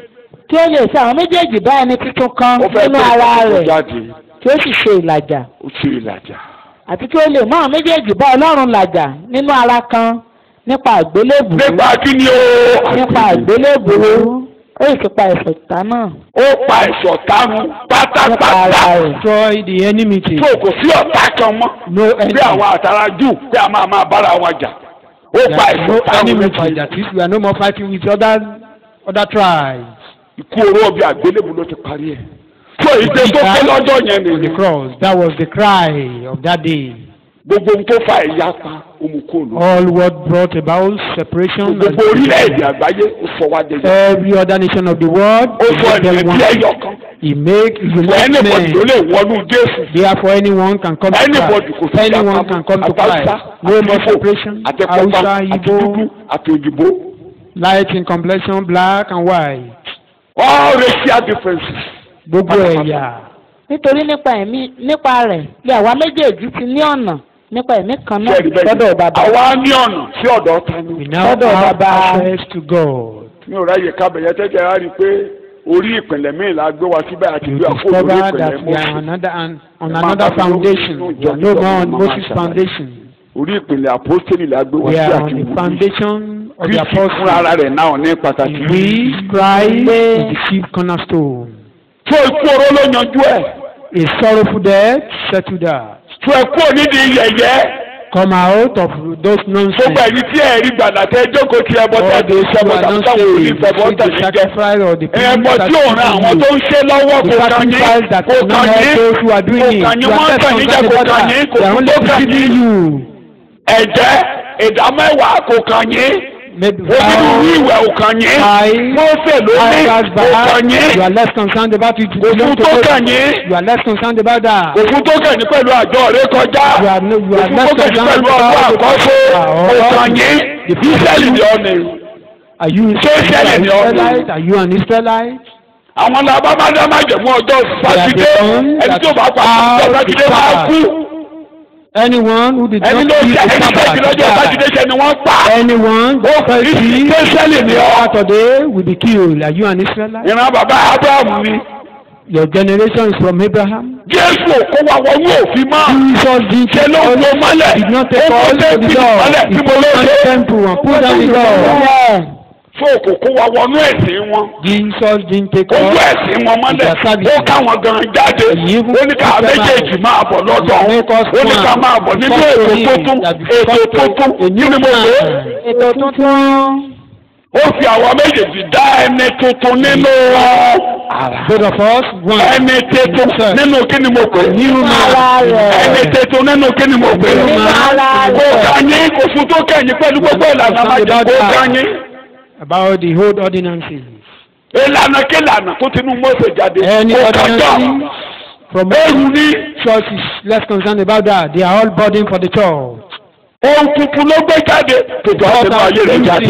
kí ó lè ṣe àwọn méjèèjì bá ẹni tuntun kan ó fẹ́ nínú bẹ́ẹ̀ ara kó rẹ̀ jáde kí ó sì ṣe ìlàjà ó ṣe ìlàjà. àti kí ó lè mú àwọn méjèèjì bá ọlọ́run làjà nínú ara kan nípa àgbélébùú nípa kí ni o. nípa àgbélébùú ó sì ti pa ẹ̀ṣẹ̀ ìta náà ó pa ẹ̀ṣọ̀ tánu nípa ara pátápátá rẹ̀ Destroy the enmity. tó kò sí ọ̀tá kan mọ́ No bí enemy. àwọn àtàrà jù bí a máa máa bára wọn jà ó pa There is no ẹ̀ṣọ̀ tánu nípa enmity. That is, we are no more fighting with other other tribes. ikú oró ọbẹ̀ àgbélébù ló ti parí ẹ̀ tó ìdè tó pé lọ́jọ́ yẹn On the nìyẹn cross. That was the cry of that day. gbogbo ohun tó fa ẹ̀yà pa omukóòlù All what brought about separation. gbogbo orílẹ̀-èdè àgbáyé ó sọ wá dé Every other nation of the world. ó he sọ made them ènìyàn one. bí ẹyọ kan He make ẹnìbọdì ló united lè wọnú Jésù Therefore, anyone can come to ẹnìbọdì kò Christ. sí Anyone can come to Christ. No more separation. àti Hausa, pupa àti Igbo, dúdú àti òyìnbó light in complexion, black and white. all racial differences. Gbogbo ẹ̀yà. nítorí nípa ẹ̀mí nípa rẹ̀ bí àwa méjèèjì ti ní ọ̀nà nípa ẹ̀mí kan náà Bẹ́ẹ̀ni, bẹ́ẹ̀ni. lọ́dọ̀ bàbá àwa ní ọ̀nà sí ọ̀dọ̀ ta We ni. now Lọ́dọ̀ have Baba. access to God. mi ò ráyè kábẹ̀yẹ tẹ́tẹ́ á rí i pé orí ìpìlẹ̀ míì la gbé wa síbẹ̀ àti You gbé àkókò orí discover ìpìlẹ̀ that we are Mósè. on another, on, on Ẹ máa another bá mi lórí foundation. inú We ìjọ are no ìjọ more on máa Moses' ṣàlàyé. foundation. orí ìpìlẹ̀ apostoli la gbé wa We sí are àti on the wòlíì. foundation of the Kristi fúnra ara apostles. rẹ̀ náà ní pàtàkì. In which Christ is the chief cornerstone. tó ikú oró ló yanjú ẹ̀. A sorrowful death settled that. tó ẹkú onídìí yẹ̀yẹ́. Come out of those gbogbo nonsense. ẹ̀yin tí ẹ̀ rí gbàdá tẹ́ jókòó tí ẹbọ tẹ́ All ti those ṣẹbọ who are tàbí not táwọn òní saved, fẹbọ receive the tẹ̀lé jẹ. sacrifice or the ẹbọ that tí ò ràn àwọn tó ń ṣe lọ́wọ́ The kò kàn yín sacrifice that kò will not kàn help yín those who are doing kò it. kàn yín You are wọ́n left kàn yín jẹ concerned kò about kàn that. yín kò They are kún only tó kàn deceiving yín. you. ẹ̀jẹ̀ ìdámẹ́wàá kò kàn yín Maybe onírúurú ìwẹ̀ ò kàn yín I- Mósè ló ní I pass kò kàn by. You yín are less concerned about it. kò fún tó kàn yín You are less concerned about that. kò fún tó kàn yín pẹ̀lú àjọ rẹ kọjá You are no- you kò are fún less tó kàn yín concerned pẹ̀lú ọdún about àkọ́kọ́ Ah, kò all kàn yín Ísírẹ́lì ni ọ́ ni Are you Ṣé Israẹli an ni ọ́ ni? Israelite? Are you an Israelite? àwọn làbá máa dá máa jẹ̀mú ọjọ́ sátidé the ones ẹni that tó bá pa are ọjọ́ sátidé máa the kú Anyone who did ẹni not ló keep jẹ the ẹni tẹ́tí lọ́jọ́ Sabbath sátidé ṣe ni wọ́n pa Anyone ó who fell sick Ísírẹ́lì ni ọ́ Saturday will be killed. Are you an Israelite? ìran bàbá Abraham ni Your generation is from Abraham. Jésù kó wa wọnú òfin mọ́ Jesus did ṣe ló ń wo mọ́lẹ̀ did not ó take kó us dé to the bí law. mọ́lẹ̀ He tí mo put ló down ṣe the temple and put down the law. bẹ́ẹ̀ fún òkò kó wa wọnú ẹ̀sìn wọn Jesus didn't take ojú us. ẹ̀sìn wọn mọ́lẹ̀ Ìjà sábì. ó káwọn gan jáde Èyí fún ó ní ká méjèèjì máa bọ̀ lọ́dọ̀ Make us ó ní ká one. máa bọ̀ nínú Come ètò to him tuntun that we ètò come to tuntun a kí new ni mo pè é. man. ètò tuntun ó fi àwọn méjèèjì dá ẹni tuntun nínú Both of us, one. ẹni tuntun nínú kí ni mo pè é. nínú ara ẹni rẹ̀ tuntun nínú kí ni mo pè é. nínú ara kò rẹ̀ kàn yín kò fún tó kẹ́yìn pẹ̀lú gbogbo ìlànà májè kò kàn yín. About the old ordinances. ìlànà kí ìlànà tó ti nú Mósè jáde Any kò kàn jọ. ordinances from ẹrù ní church is less concerned about that. They are all burden for the church. ohun tuntun ló gbé jáde tòjọ́ àti inú ayé rẹ̀ jáde.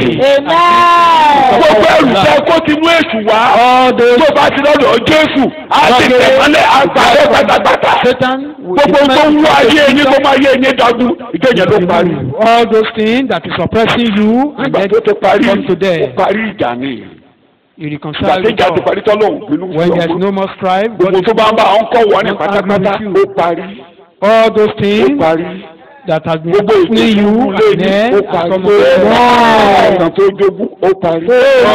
amen gbogbo ẹrù tẹ kó ti nú èṣù wá. All those tó bá ti lọ́dọ̀ Jésù á ti tẹ̀mọ́lẹ̀ àgbàdo pátápátá. Satan will gbogbo tó ń wú ayé yín kó máa yé yín dájú ìjọyìn ló parí. all those things that is oppressing you and nígbà then tó ti parí come to ó them. parí ìjà ni You ìgbà reconcile tí with ìjà ti God. parí tọ́lọ́hùn bínú sí When there is ọmọ no more strife, God gbogbo is tó bá ń bá àwọn kọ́ wọ́n ní not pátápátá angry with you. ó parí all those ó things parí that has been gbogbo happening you ìgbésùn lé and ní then ó has parí come ọ̀sán tó jogún ó parí.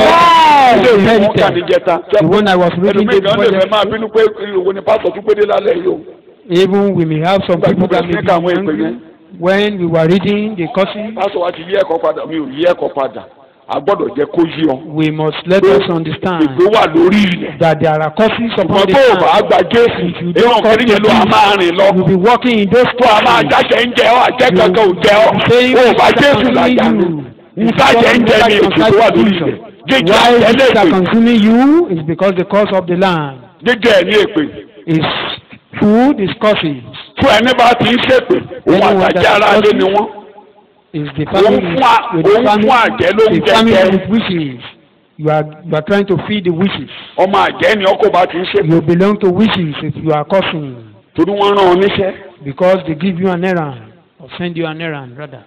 ilé ìwé wọn kà ní jẹta The one I was reading ẹlòmíì kan lè fẹ́ máa before bínú pé ìwọ ni pásítọ̀ tún pédé lálẹ́ yìí o. even we may have some Nígbà tí mo people that may bẹ̀rẹ̀ sí be ní kàwọn ìpè angry yẹn. when we were reading the courses pásítọ̀ wa ti yí ẹ̀kọ́ padà mi ò yí ẹ̀kọ́ padà a gbọ́dọ̀ jẹ́ kó yí ọ. We must let us understand ìgbé wà lórí ilẹ̀. that there are causes upon ṣùgbọ́n the tó o bá land. gba jésù If you inú don't ọ̀kẹ́rì yẹn ló a máa rìn lọ. You'll be walking in those tó a máa causes. jáde ń jẹ ọ́ àjẹ́ kankan ò jẹ ọ́. Saying o ò bá which are jésù làjà consuming nù. you. nta jẹ́ ń jẹ ní ètò tó wà lórí ilẹ̀. jíjẹ Why àjẹ́ things are lẹ́pẹ̀. consuming you is because the cause of the land jíjẹ ẹ̀ ní èpè. is food is causes fún ẹni bá ti ń ṣèpè òun Anyone àtàjẹ́ that ara lé causes- ni wọ́n. is the òun family fún à- with the òun family fún àjẹ́ ló ń the jẹ family jẹ. with wishes. You are you are trying to feed the wishes. ọmọ àjẹ́ ni ọkọ̀ bá ti ń ṣèpè. You belong to wishes if you are causing torí wọ́n rán ọ níṣẹ́. because they give you an errand or send you an errand rather.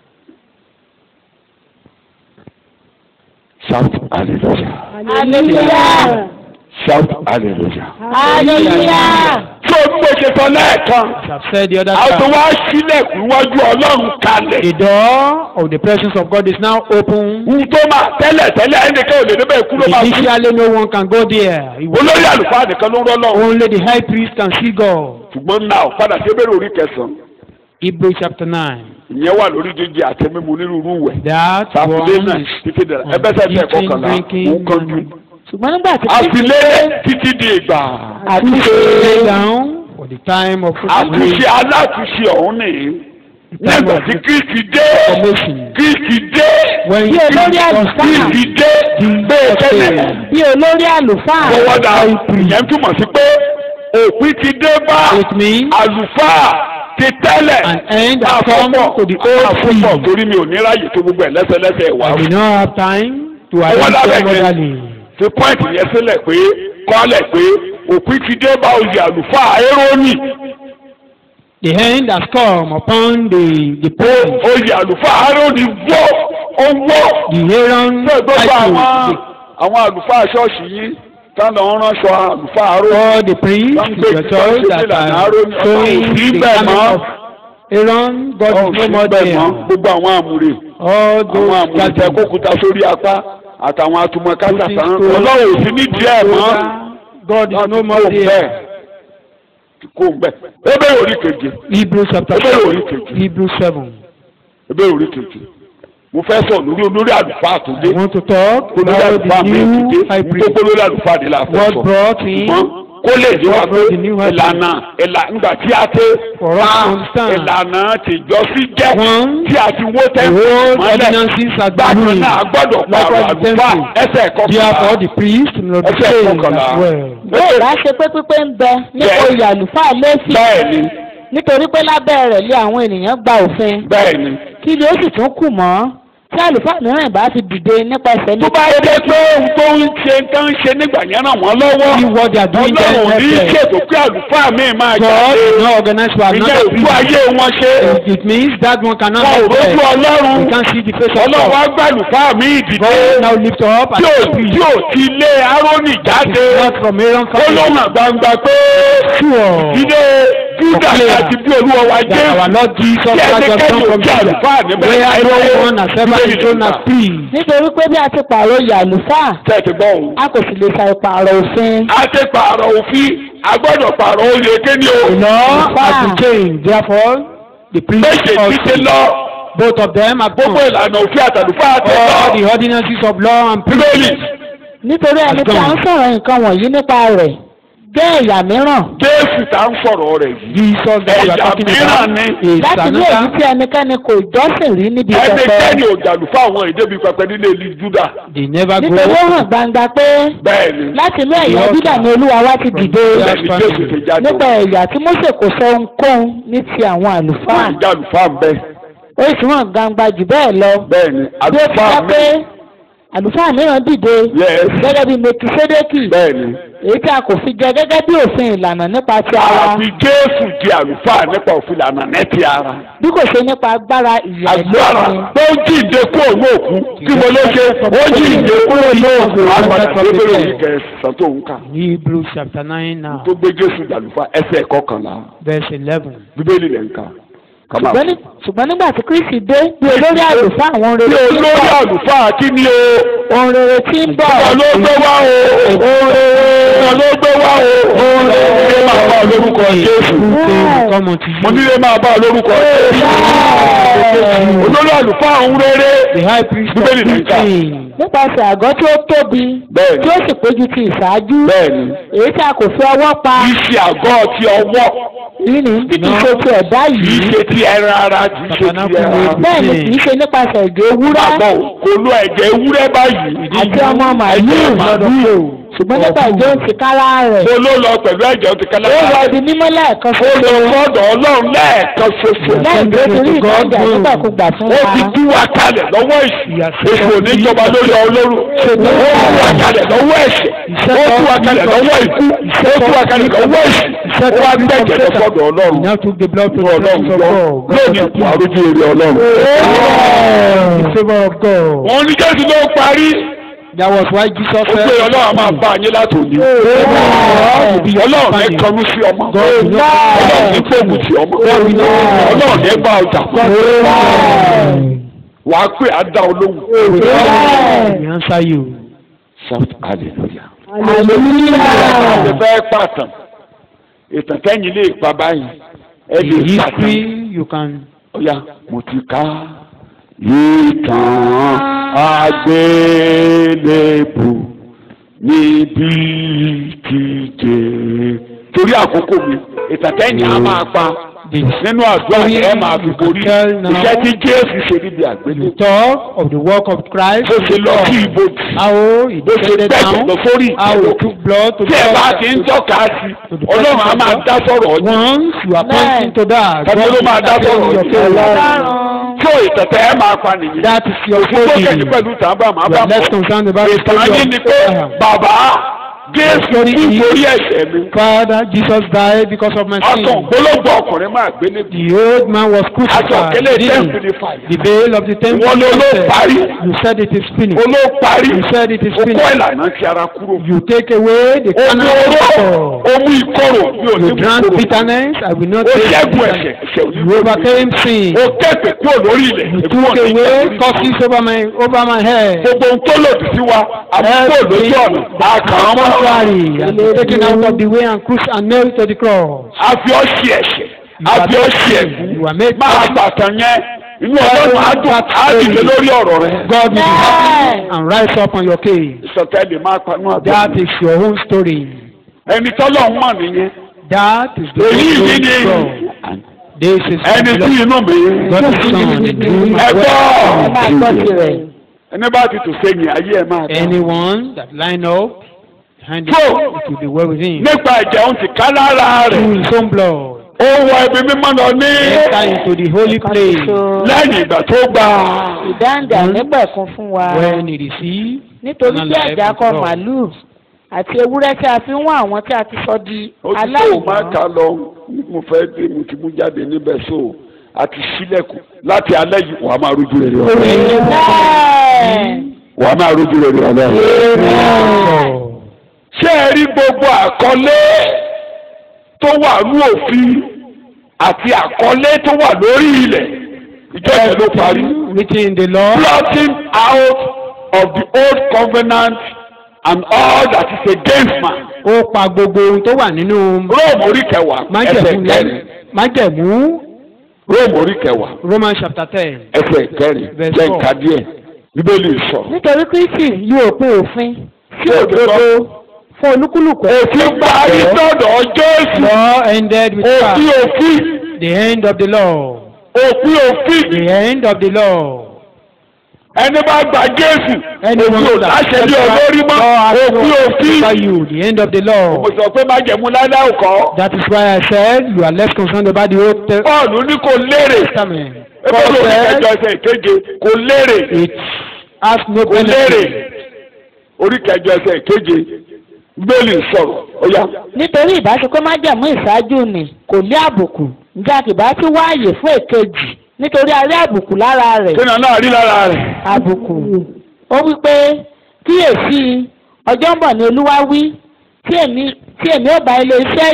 shout hallelujah. hallelujah shout hallelujah. hallelujah. tó o bí mo ṣe sọ lẹ́ẹ̀kan. As I've said the other a tún time, wá sílẹ̀kùn iwájú ọlọ́run kalẹ̀. the door of the presence of God is now open. ohun tó máa tẹ́lẹ̀ tẹ́lẹ̀ ẹnìkan ò lè débẹ̀ ikú ló máa kú. Initially, no one can go there. It was olórí àlùfáà nìkan ló ń rọ́ lọ́wọ́. only the high priest can see God. ṣùgbọ́n náà padà sí ebèrè orí kẹsàn-án. Hebrews chapter 9. ìyẹn wà lórí jíjẹ àti mímu onírúurú wẹ̀. That sàfilé náà one is títí dẹ̀ on ẹbẹ́ sẹ́sẹ̀ eating, kọkànlá drinking, òun kanjú. and- ṣùgbọ́n nígbà tí àfilé títí di ìgbà. lay down for the time of àtúnṣe alátúnṣe ọ̀hún nìyí. nígbà tí kristi dé formation. kristi dé When Bí olórí àlùfáà. kristi dé bẹ́ẹ̀ tẹ́lẹ̀. bí olórí àlùfáà fọwọ́dà ìyẹn túmọ̀ sí pé òpin ti dé bá It means àlùfáà ti tẹ́lẹ̀ an end has come to the old àfọ̀pọ̀ creed. torí mi ò ní ráyè tó gbogbo ẹ̀ lẹ́sẹ̀lẹ́sẹ̀ wà. I did not have time to Ọwọ́ arrange lábẹ́ them yẹn. orderly. fi pọ́ìntì yẹn sílẹ̀ pé kọ́lẹ̀ pé òpin ti dé bá oyè àlùfáà érónì The end has come upon the the pé pope, oyè àlùfáà érónì wọ́ ó wọ́ the Aaron pé gbogbo àwọn title, àwọn àlùfáà ṣọ́ọ̀ṣì yìí táwọn ń ránṣọ àlùfáà the- árónì all the priests wọ́n ń in gbé the church that ìlànà are árónì ọ̀sán showing òsì the bẹ́ẹ̀ coming mọ́. of Aaron, God is no more ọ̀sìn bẹ́ẹ̀ mọ́ there. gbogbo àwọn àmúre All àwọn those àmúre tẹ gatherings. kókúta sórí apá àtàwọn atúmọ̀kásá Putting tán stones ọlọ́run ò sí nídìí ẹ̀ mọ́ God is wọ́n no ti kó more bẹ́ẹ̀ there. ti kó bẹ́ẹ̀ ebe orí keje Hebrews chapter Ebe orí seven. kejì. Hebrews seven. ebe orí keje mo fẹ́ sọ lórí olórí àlùfáà tó dé I want to talk olórí about àlùfáà the mi ti new dé high priest. gbogbo olórí àlùfáà dé la fẹ́ God sọ brought in ṣùgbọ́n kó lè dé wa God pé brought the new high priest. ìlànà ìlà ńgbà tí a tẹ For us to understand. ìlànà tìjọ́sí jẹ́ One, tí a ti wó the tẹ́ǹtì old mọ́lẹ̀ ordinances are bákan ruined. náà a gbọ́dọ̀ pààrọ̀ Likewise, the àlùfáà temple. ẹsẹ̀ Therefore, kọkànlá the priest will be ẹsẹ̀ saved kọkànlá as well. bẹ́ẹ̀ bá ṣe pé pípé ń bẹ nípa Yes. oyè àlùfáà lẹ́sìn bẹ́ẹ̀ ni nítorí pé lábẹ́ rẹ̀ lé àwọn ènìyàn gba òfin bẹ́ẹ̀ ni. kí ni ó sì tún kù mọ́ tí àlùfáà mìíràn ìbá fi dìde nípasẹ̀ tó bá yẹ pé ohun tó ń ṣe tó ń ṣe nígbà yẹn ràn wọ́n lọ́wọ́ See what they are doing there ọlọ́run ní help them. ṣètò pé àlùfáà mi máa God jáde is not organized for ilé another ìlú priest. ayé wọn ṣe It- It means that one cannot wọn ò help rójú them. ọlọ́run You can't see the face of ọlọ́run God. á gbà àlùfáà mi ìdìde God now lift up tí ò and tí priest. ò ti lé árónì jáde Not from Aaron ó ló family. hàn gbangba pé Sure. ìdílé júdà Clear. àti bí olúwa wa That our jésù Lord Jesus Tí Christ has ẹnikẹ́ni come ò from jẹ́ Judah. àlùfáà níbẹ̀ Where láyé no one has ever Bíbélì been shown as nígbà. priest. nítorí pé bí a ti pààrọ̀ oyè àlùfáà tẹ̀sí gbọ́ òun. a kò sì lè ṣàì pààrọ̀ òfin a ti pààrọ̀ òfin a gbọ́dọ̀ pààrọ̀ oyè kéde o. The law Àlùfáà. has been changed. Therefore, the priest méje ti ti also. lọ Both of them have gbogbo gone. ìlànà òfin àtàlùfáà ti All lọ. the ordinances of law and bíbélì priest. nítorí ẹni tí a ń sọ̀rọ̀ nǹkan wọ̀nyí nípa rẹ̀ jẹ́ ẹ̀yà mìíràn jésù tá ń sọ̀rọ̀ rẹ̀ yìí. Jesus that we are ẹ̀yà talking mìíràn about ni is láti ní èyí another. tí ẹnikẹ́ni kò jọ́sìn rí níbi pẹpẹ ẹnikẹ́ni ò jàlùfáà àwọn ìdẹ́bi pẹpẹ nílé ìlú júdà. They never go. nítorí ó hàn gbangba pé bẹ́ẹ̀ ni láti inú ẹ̀yà Yes. Júdà ni olúwa wa ti dìde bẹ́ẹ̀ ni jésù ti jáde. nípa ẹ̀yà tí Mósè kò sọ ohunkóhun ní ti àwọn àlùfáà wọ́n ń jàlùfáà ń bẹ. ó sì hàn gbangba jù bẹ́ẹ̀ lọ bẹ́ẹ̀ ni bí ó ti àlùfáà jẹ́ mi. pé àlùfáà mìíràn dìde Yes. gẹ́gẹ́ bí Mèkísédékì bẹ́ẹ̀ ni èyí tí a kò fi jẹ gẹ́gẹ́ bí òfin ìlànà nípa ti ara àfi jésù di àlùfáà nípa òfin ìlànà nẹ́tì ara. bí kò ṣe nípa agbára ìyà agbára ìlófin tó ń jíǹde kúrò ní òkú kí mo ló ṣe ó jíǹde kúrò ní òkú àgbàdo àgbébẹ̀rẹ̀ yìí kẹsàn-án tó ń kà Hebrews chapter 9 now, tó gbé jésù dàlúfà ẹsẹ̀ kọkànlá verse 11. bíbélì lẹ̀ ń kà kọ́má ṣùgbọ́n ní- ṣùgbọ́n nígbà tí kristi dé bí olórí àlùfáà àwọn ohun bí rere tí ń olórí bọ̀ àlùfáà kí ni o ohun rere tí ń bọ̀ ọ̀nà ló gbé wá o ọ̀nà ló gbé wá o ilé máa bá ọ lórúkọ Jésù Come unto mo you. nílé máa bá ọ lórúkọ Jésù olórí àlùfáà ń rere The high priest of Bíbélì ní ká. King. nípasẹ̀ àgọ́ tí ó tóbi Bẹ́ẹ̀ni. tí ó sì péjú ti ìṣáájú bẹ́ẹ̀ni èyí tí a kò fi ọwọ́ pa kì í ṣe àgọ́ ti ọwọ́ yìí ní bí kì í ṣe ti ẹ̀dá kì í yìí ṣe ti ẹran ara kì í ṣe ti ẹran ara bẹ́ẹ̀ ni kì í ṣe nípasẹ̀ ẹ̀jẹ̀ ewúrẹ́ àgbọ̀ kò lo ẹ̀jẹ̀ ewúrẹ́ báyìí àti ọmọ màlúù màlúù. ṣùgbọ́n nípa ẹ̀jẹ̀ òun ti kára rẹ̀ mo ló lọ pẹ̀lú ẹ̀jẹ̀ ó ti kálá ó wọ ibi mímọ́ lẹ́ẹ̀kan ó ṣoṣo lọ sọ́dọ̀ ọlọ́run lẹ́ẹ̀kan ṣoṣo lẹ́yìn tó ti rí ìdájà nígbàkúgbà fún ó wa ti tú wa kalẹ̀ lọ́wọ́ ìṣù èso oníjọba lórí ọlọ́run ó tú wa kalẹ̀ lọ́wọ́ ẹ̀ṣẹ̀ ó tú wa kalẹ̀ lọ́wọ́ ikú ó tú wa kalẹ̀ lọ́wọ́ ìṣù ó wá gbẹ̀jẹ̀ lọ sọ́dọ̀ He ọlọ́run now took the blood to fún the ọlọ́run presence of gbọ́ God. lónìí kù àrójú èrè ọlọ́run. The favor of God. wọ́n ní jésù ló parí That was why Jesus ó pé said, ọlọ́run á máa bá a yín látòní ọlọ́run ní kọlu sí ọmọ ọlọ́run ní gbógun sí ọmọ ọlọ́run ní gbà ọjà wà á pè á dá olóhùn. He answer you. shout hallelujah. hallelujah ṣe fẹ́ pàtàn ìtàn kẹ́yìn lè pa báyìí ẹ The lè pàtàn history you can ọ̀ya mo ti ká ìtàn àgbélébù níbi kíje torí àkókò mi ìtàn kẹ́yìn á máa pa nínú àdúrà ẹ máa fi borí iṣẹ́ tí Jésù ṣe níbi you àgbélébù talk of the work of Christ. bó ṣe lọ sí ibojì How he bó ṣe descended gbẹ̀jẹ̀ down. lọ sórí How he ìtẹ́lẹ̀ took blood to tí ẹ bá ti ń the tọ́ka sí ọlọ́run á máa dá sọ̀rọ̀ ọjọ́ Once you are pointing to that, Tàbí ló máa dá sọ̀rọ̀ your yìí. faith. tí ò ìtẹ̀tẹ̀ ẹ máa pa nìyí. That is your òfin tó kẹ́kẹ́ faith. pẹ̀lú tàbá máa You bá are less bọ̀. concerned about the ìtàn yín ni pé story of bàbá Jésù Story kú is- torí ẹ̀ṣẹ̀ mi. Father, Jesus died because of my ọkàn sin. gbólógbò ọkùnrin máa gbé níbi. The old man was aṣọ crucified. òkèlè didn't tẹ́ǹpì he? ní fàyè. The veil of the temple. Wọ́n ló ló said, parí. You said it is finished. olóòparí You said it is ó kọ́ finished. ìlànà ti ara kúrò. You take away the ó mú carnal oró nature. ó mú ìkorò bí ò ní You drank kúrò. bitterness. I will not ó take ṣẹ́gun bitterness. ẹ̀ṣẹ̀ ẹ̀ṣẹ̀ ò ní You kúrò. overcame sin. ó kẹ́pẹ̀ kúrò lórí ilẹ̀. You èmi took wọ̀n ní away ìjẹ́kùrí. curses over my over my head. gbogbo ohun tó lòdì sí wa àbúkò lójú ọ̀nà àkàn ọmọ Contrary, and taken out of the way and cruci and nailed to the cross. àfi ọ́ sí ẹ̀ṣẹ̀ You are àfi ọ́ made- sí ẹ̀gún you are made máa perfect. gbàtàn yẹn inú ọlọ́run á dùn á dìde lórí ọ̀rọ̀ rẹ. God will be happy and rise up on your case. ìsọtẹ́lẹ̀ máa panú àbẹ̀. That is your own story. ẹni tọ́lọ̀ ń mọ̀ nìyẹn. That is the èyí yìí glory ni of God. This is ẹni the tí inú mi. God is son in whom ẹ ẹ gbọ́ máa gbọ́ tirẹ̀ ẹni bá ti tò sẹ́yìn ayé ẹ máa dá. anyone that line up behind it, So- it will be well with him. nípa ẹ̀jẹ̀ òun ti ká lára Through rẹ̀. his own blood, ó wọ ibi mímọ́ lọ ní enter into the holy place lẹ́yìn ìgbà tó gbà. ìdáǹdè ànígbẹ̀kún fún wa when he received nítorí eternal bí life ẹ̀jẹ̀ with akọ God. màálùú àti ewúrẹ́ tí a fi ń wá àwọn tí a ti sọ di ó ti tó o máa aláìmọ́ kà lọ mo fẹ́ dé mo ti mú jáde níbẹ̀ so àti sílẹ̀kùn láti alẹ́ yìí wàá máa rójú rere ọ̀rẹ́ Amen. wàá máa rójú rere ọ̀rẹ́ ṣé ẹ rí gbogbo àkọlé tó wà ní òfin àti àkọlé tó wà lórí ilẹ̀ ìjọba ló parí Written in the law, blotting out of the old covenant and all that is against man ó pa gbogbo ohun tó wà nínú róòmù orí kẹwàá ẹsẹ̀ májẹ̀mú kẹrin lẹ́nu májẹ̀mú róòmù orí kẹwàá Romans chapter ten. ẹsẹ̀ kẹrin Verse jẹ́ four. nǹkan díẹ̀ bíbélì sọ. nítorí kristi yóò pín òfin sí Ṣé òdodo òdodo? fún olúkúlùkù òfin parí sọ́dọ̀ jésù Law ended with òfin Christ. òfin The end of the law. òfin òfin The end of the law. ẹni bá gba jésù Anyone òfin ò that láṣẹ bí olórí mọ́ òfin òfin. over you, the end of the law. mo sọ pé májẹ̀mú láíláí kọ́ That is why I said you are less concerned about the Old Te- pọ́ọ̀lù ní kò lérè Testament. ebe God ló ní said kẹjọ ẹsẹ̀ ìkeje kò lérè it has no kò lérè benefit. orí kẹjọ ẹsẹ̀ ìkeje bíbélì sọ̀rọ̀ ó yá. nítorí ìbáṣepẹ́ májẹ̀mú ìṣáájú ni kò ní àbùkù ǹjẹ́ àkìbá tí wáàyè fún èkejì nítorí a rí àbùkù lára rẹ̀ sínú náà rí lára rẹ̀ àbùkù ó wí pé kíyèsí ọjọ́ ń bọ̀ ní olúwa wí tí èmi tí èmi ò bá ilé Ísírẹ́lì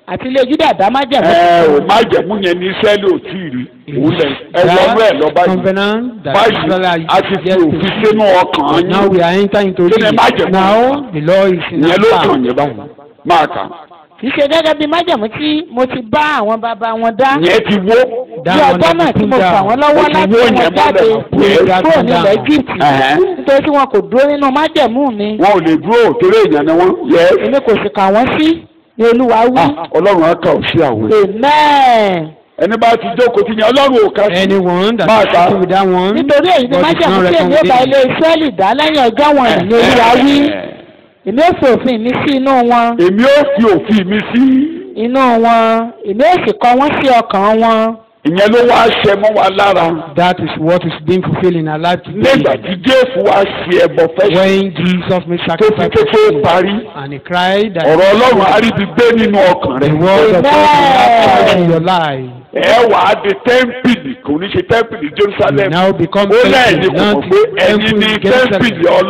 àti ilé Júdà dá májẹ̀mú. ẹ ò májẹ̀mú yẹn ní Ísírẹ́lì ò tí ì rí òun lẹ̀ ẹ wọnú ẹ̀ lọ báyìí covenant that báyìí Israel a ti fi òfin sínú ọkàn Now yín we are entering into Kí ni it. májẹ̀mú? Now the law is in ìyẹn ló our kàn power. yín báyìí máa kà kì í ṣe gẹ́gẹ́ bí májẹ̀mú tí mo ti bá àwọn bàbá wọn dá. ìyẹn ti wó bí ọjọ́ náà tí mo fà wọ́n lọ́wọ́ Ó ti láti wó wọn yẹn jáde mọ́lẹ̀. kúrò nílẹ̀ Egypt Ẹ̀hẹ́n. nítorí tí wọn kò dúró nínú májẹ̀mú mi wọn ò lè dúró torí èèyàn ni wọn yẹ èmi kò sì kà wọ́n sí ní Olúwa wí. Ọlọ́run á kà ó sí àwọn amen. ẹni bá ti jókòó ti yẹn Ọlọ́run ò kà sí Anyone that Máa is kà. happy with that one. nítorí èyí ni God is májẹ̀mú not tí èmi ó bá ilé recommending. Ísírẹ́lì dá lẹ́yìn ọjọ́ wọn ní Olúwa wí èmi ó fi òfin mi sí inú wọn èmi ó fi òfin mi sí inú wọn èmi ó sì kọ wọ́n sí ọkàn wọn. ìyẹn ló wá ṣẹ mọ́ wa lára That is what is being fulfilled in our life nígbà today. tí Jésù wá ṣe ẹbọ fẹ́ When Jesus made tó fi sacrifice tó for tó sin, parí and he cried that ọ̀rọ̀ Ọlọ́run á rí ibi gbé nínú ọkàn the rẹ̀ word of God will Amen. have in your life. ẹ wà á di tẹ́ḿpìlì kò ní ṣe tẹ́ḿpìlì You Jerusalem now become ó lẹ́yìn temple, kò not mọ̀ pé ẹni temple ní in Jerusalem. tẹ́ḿpìlì You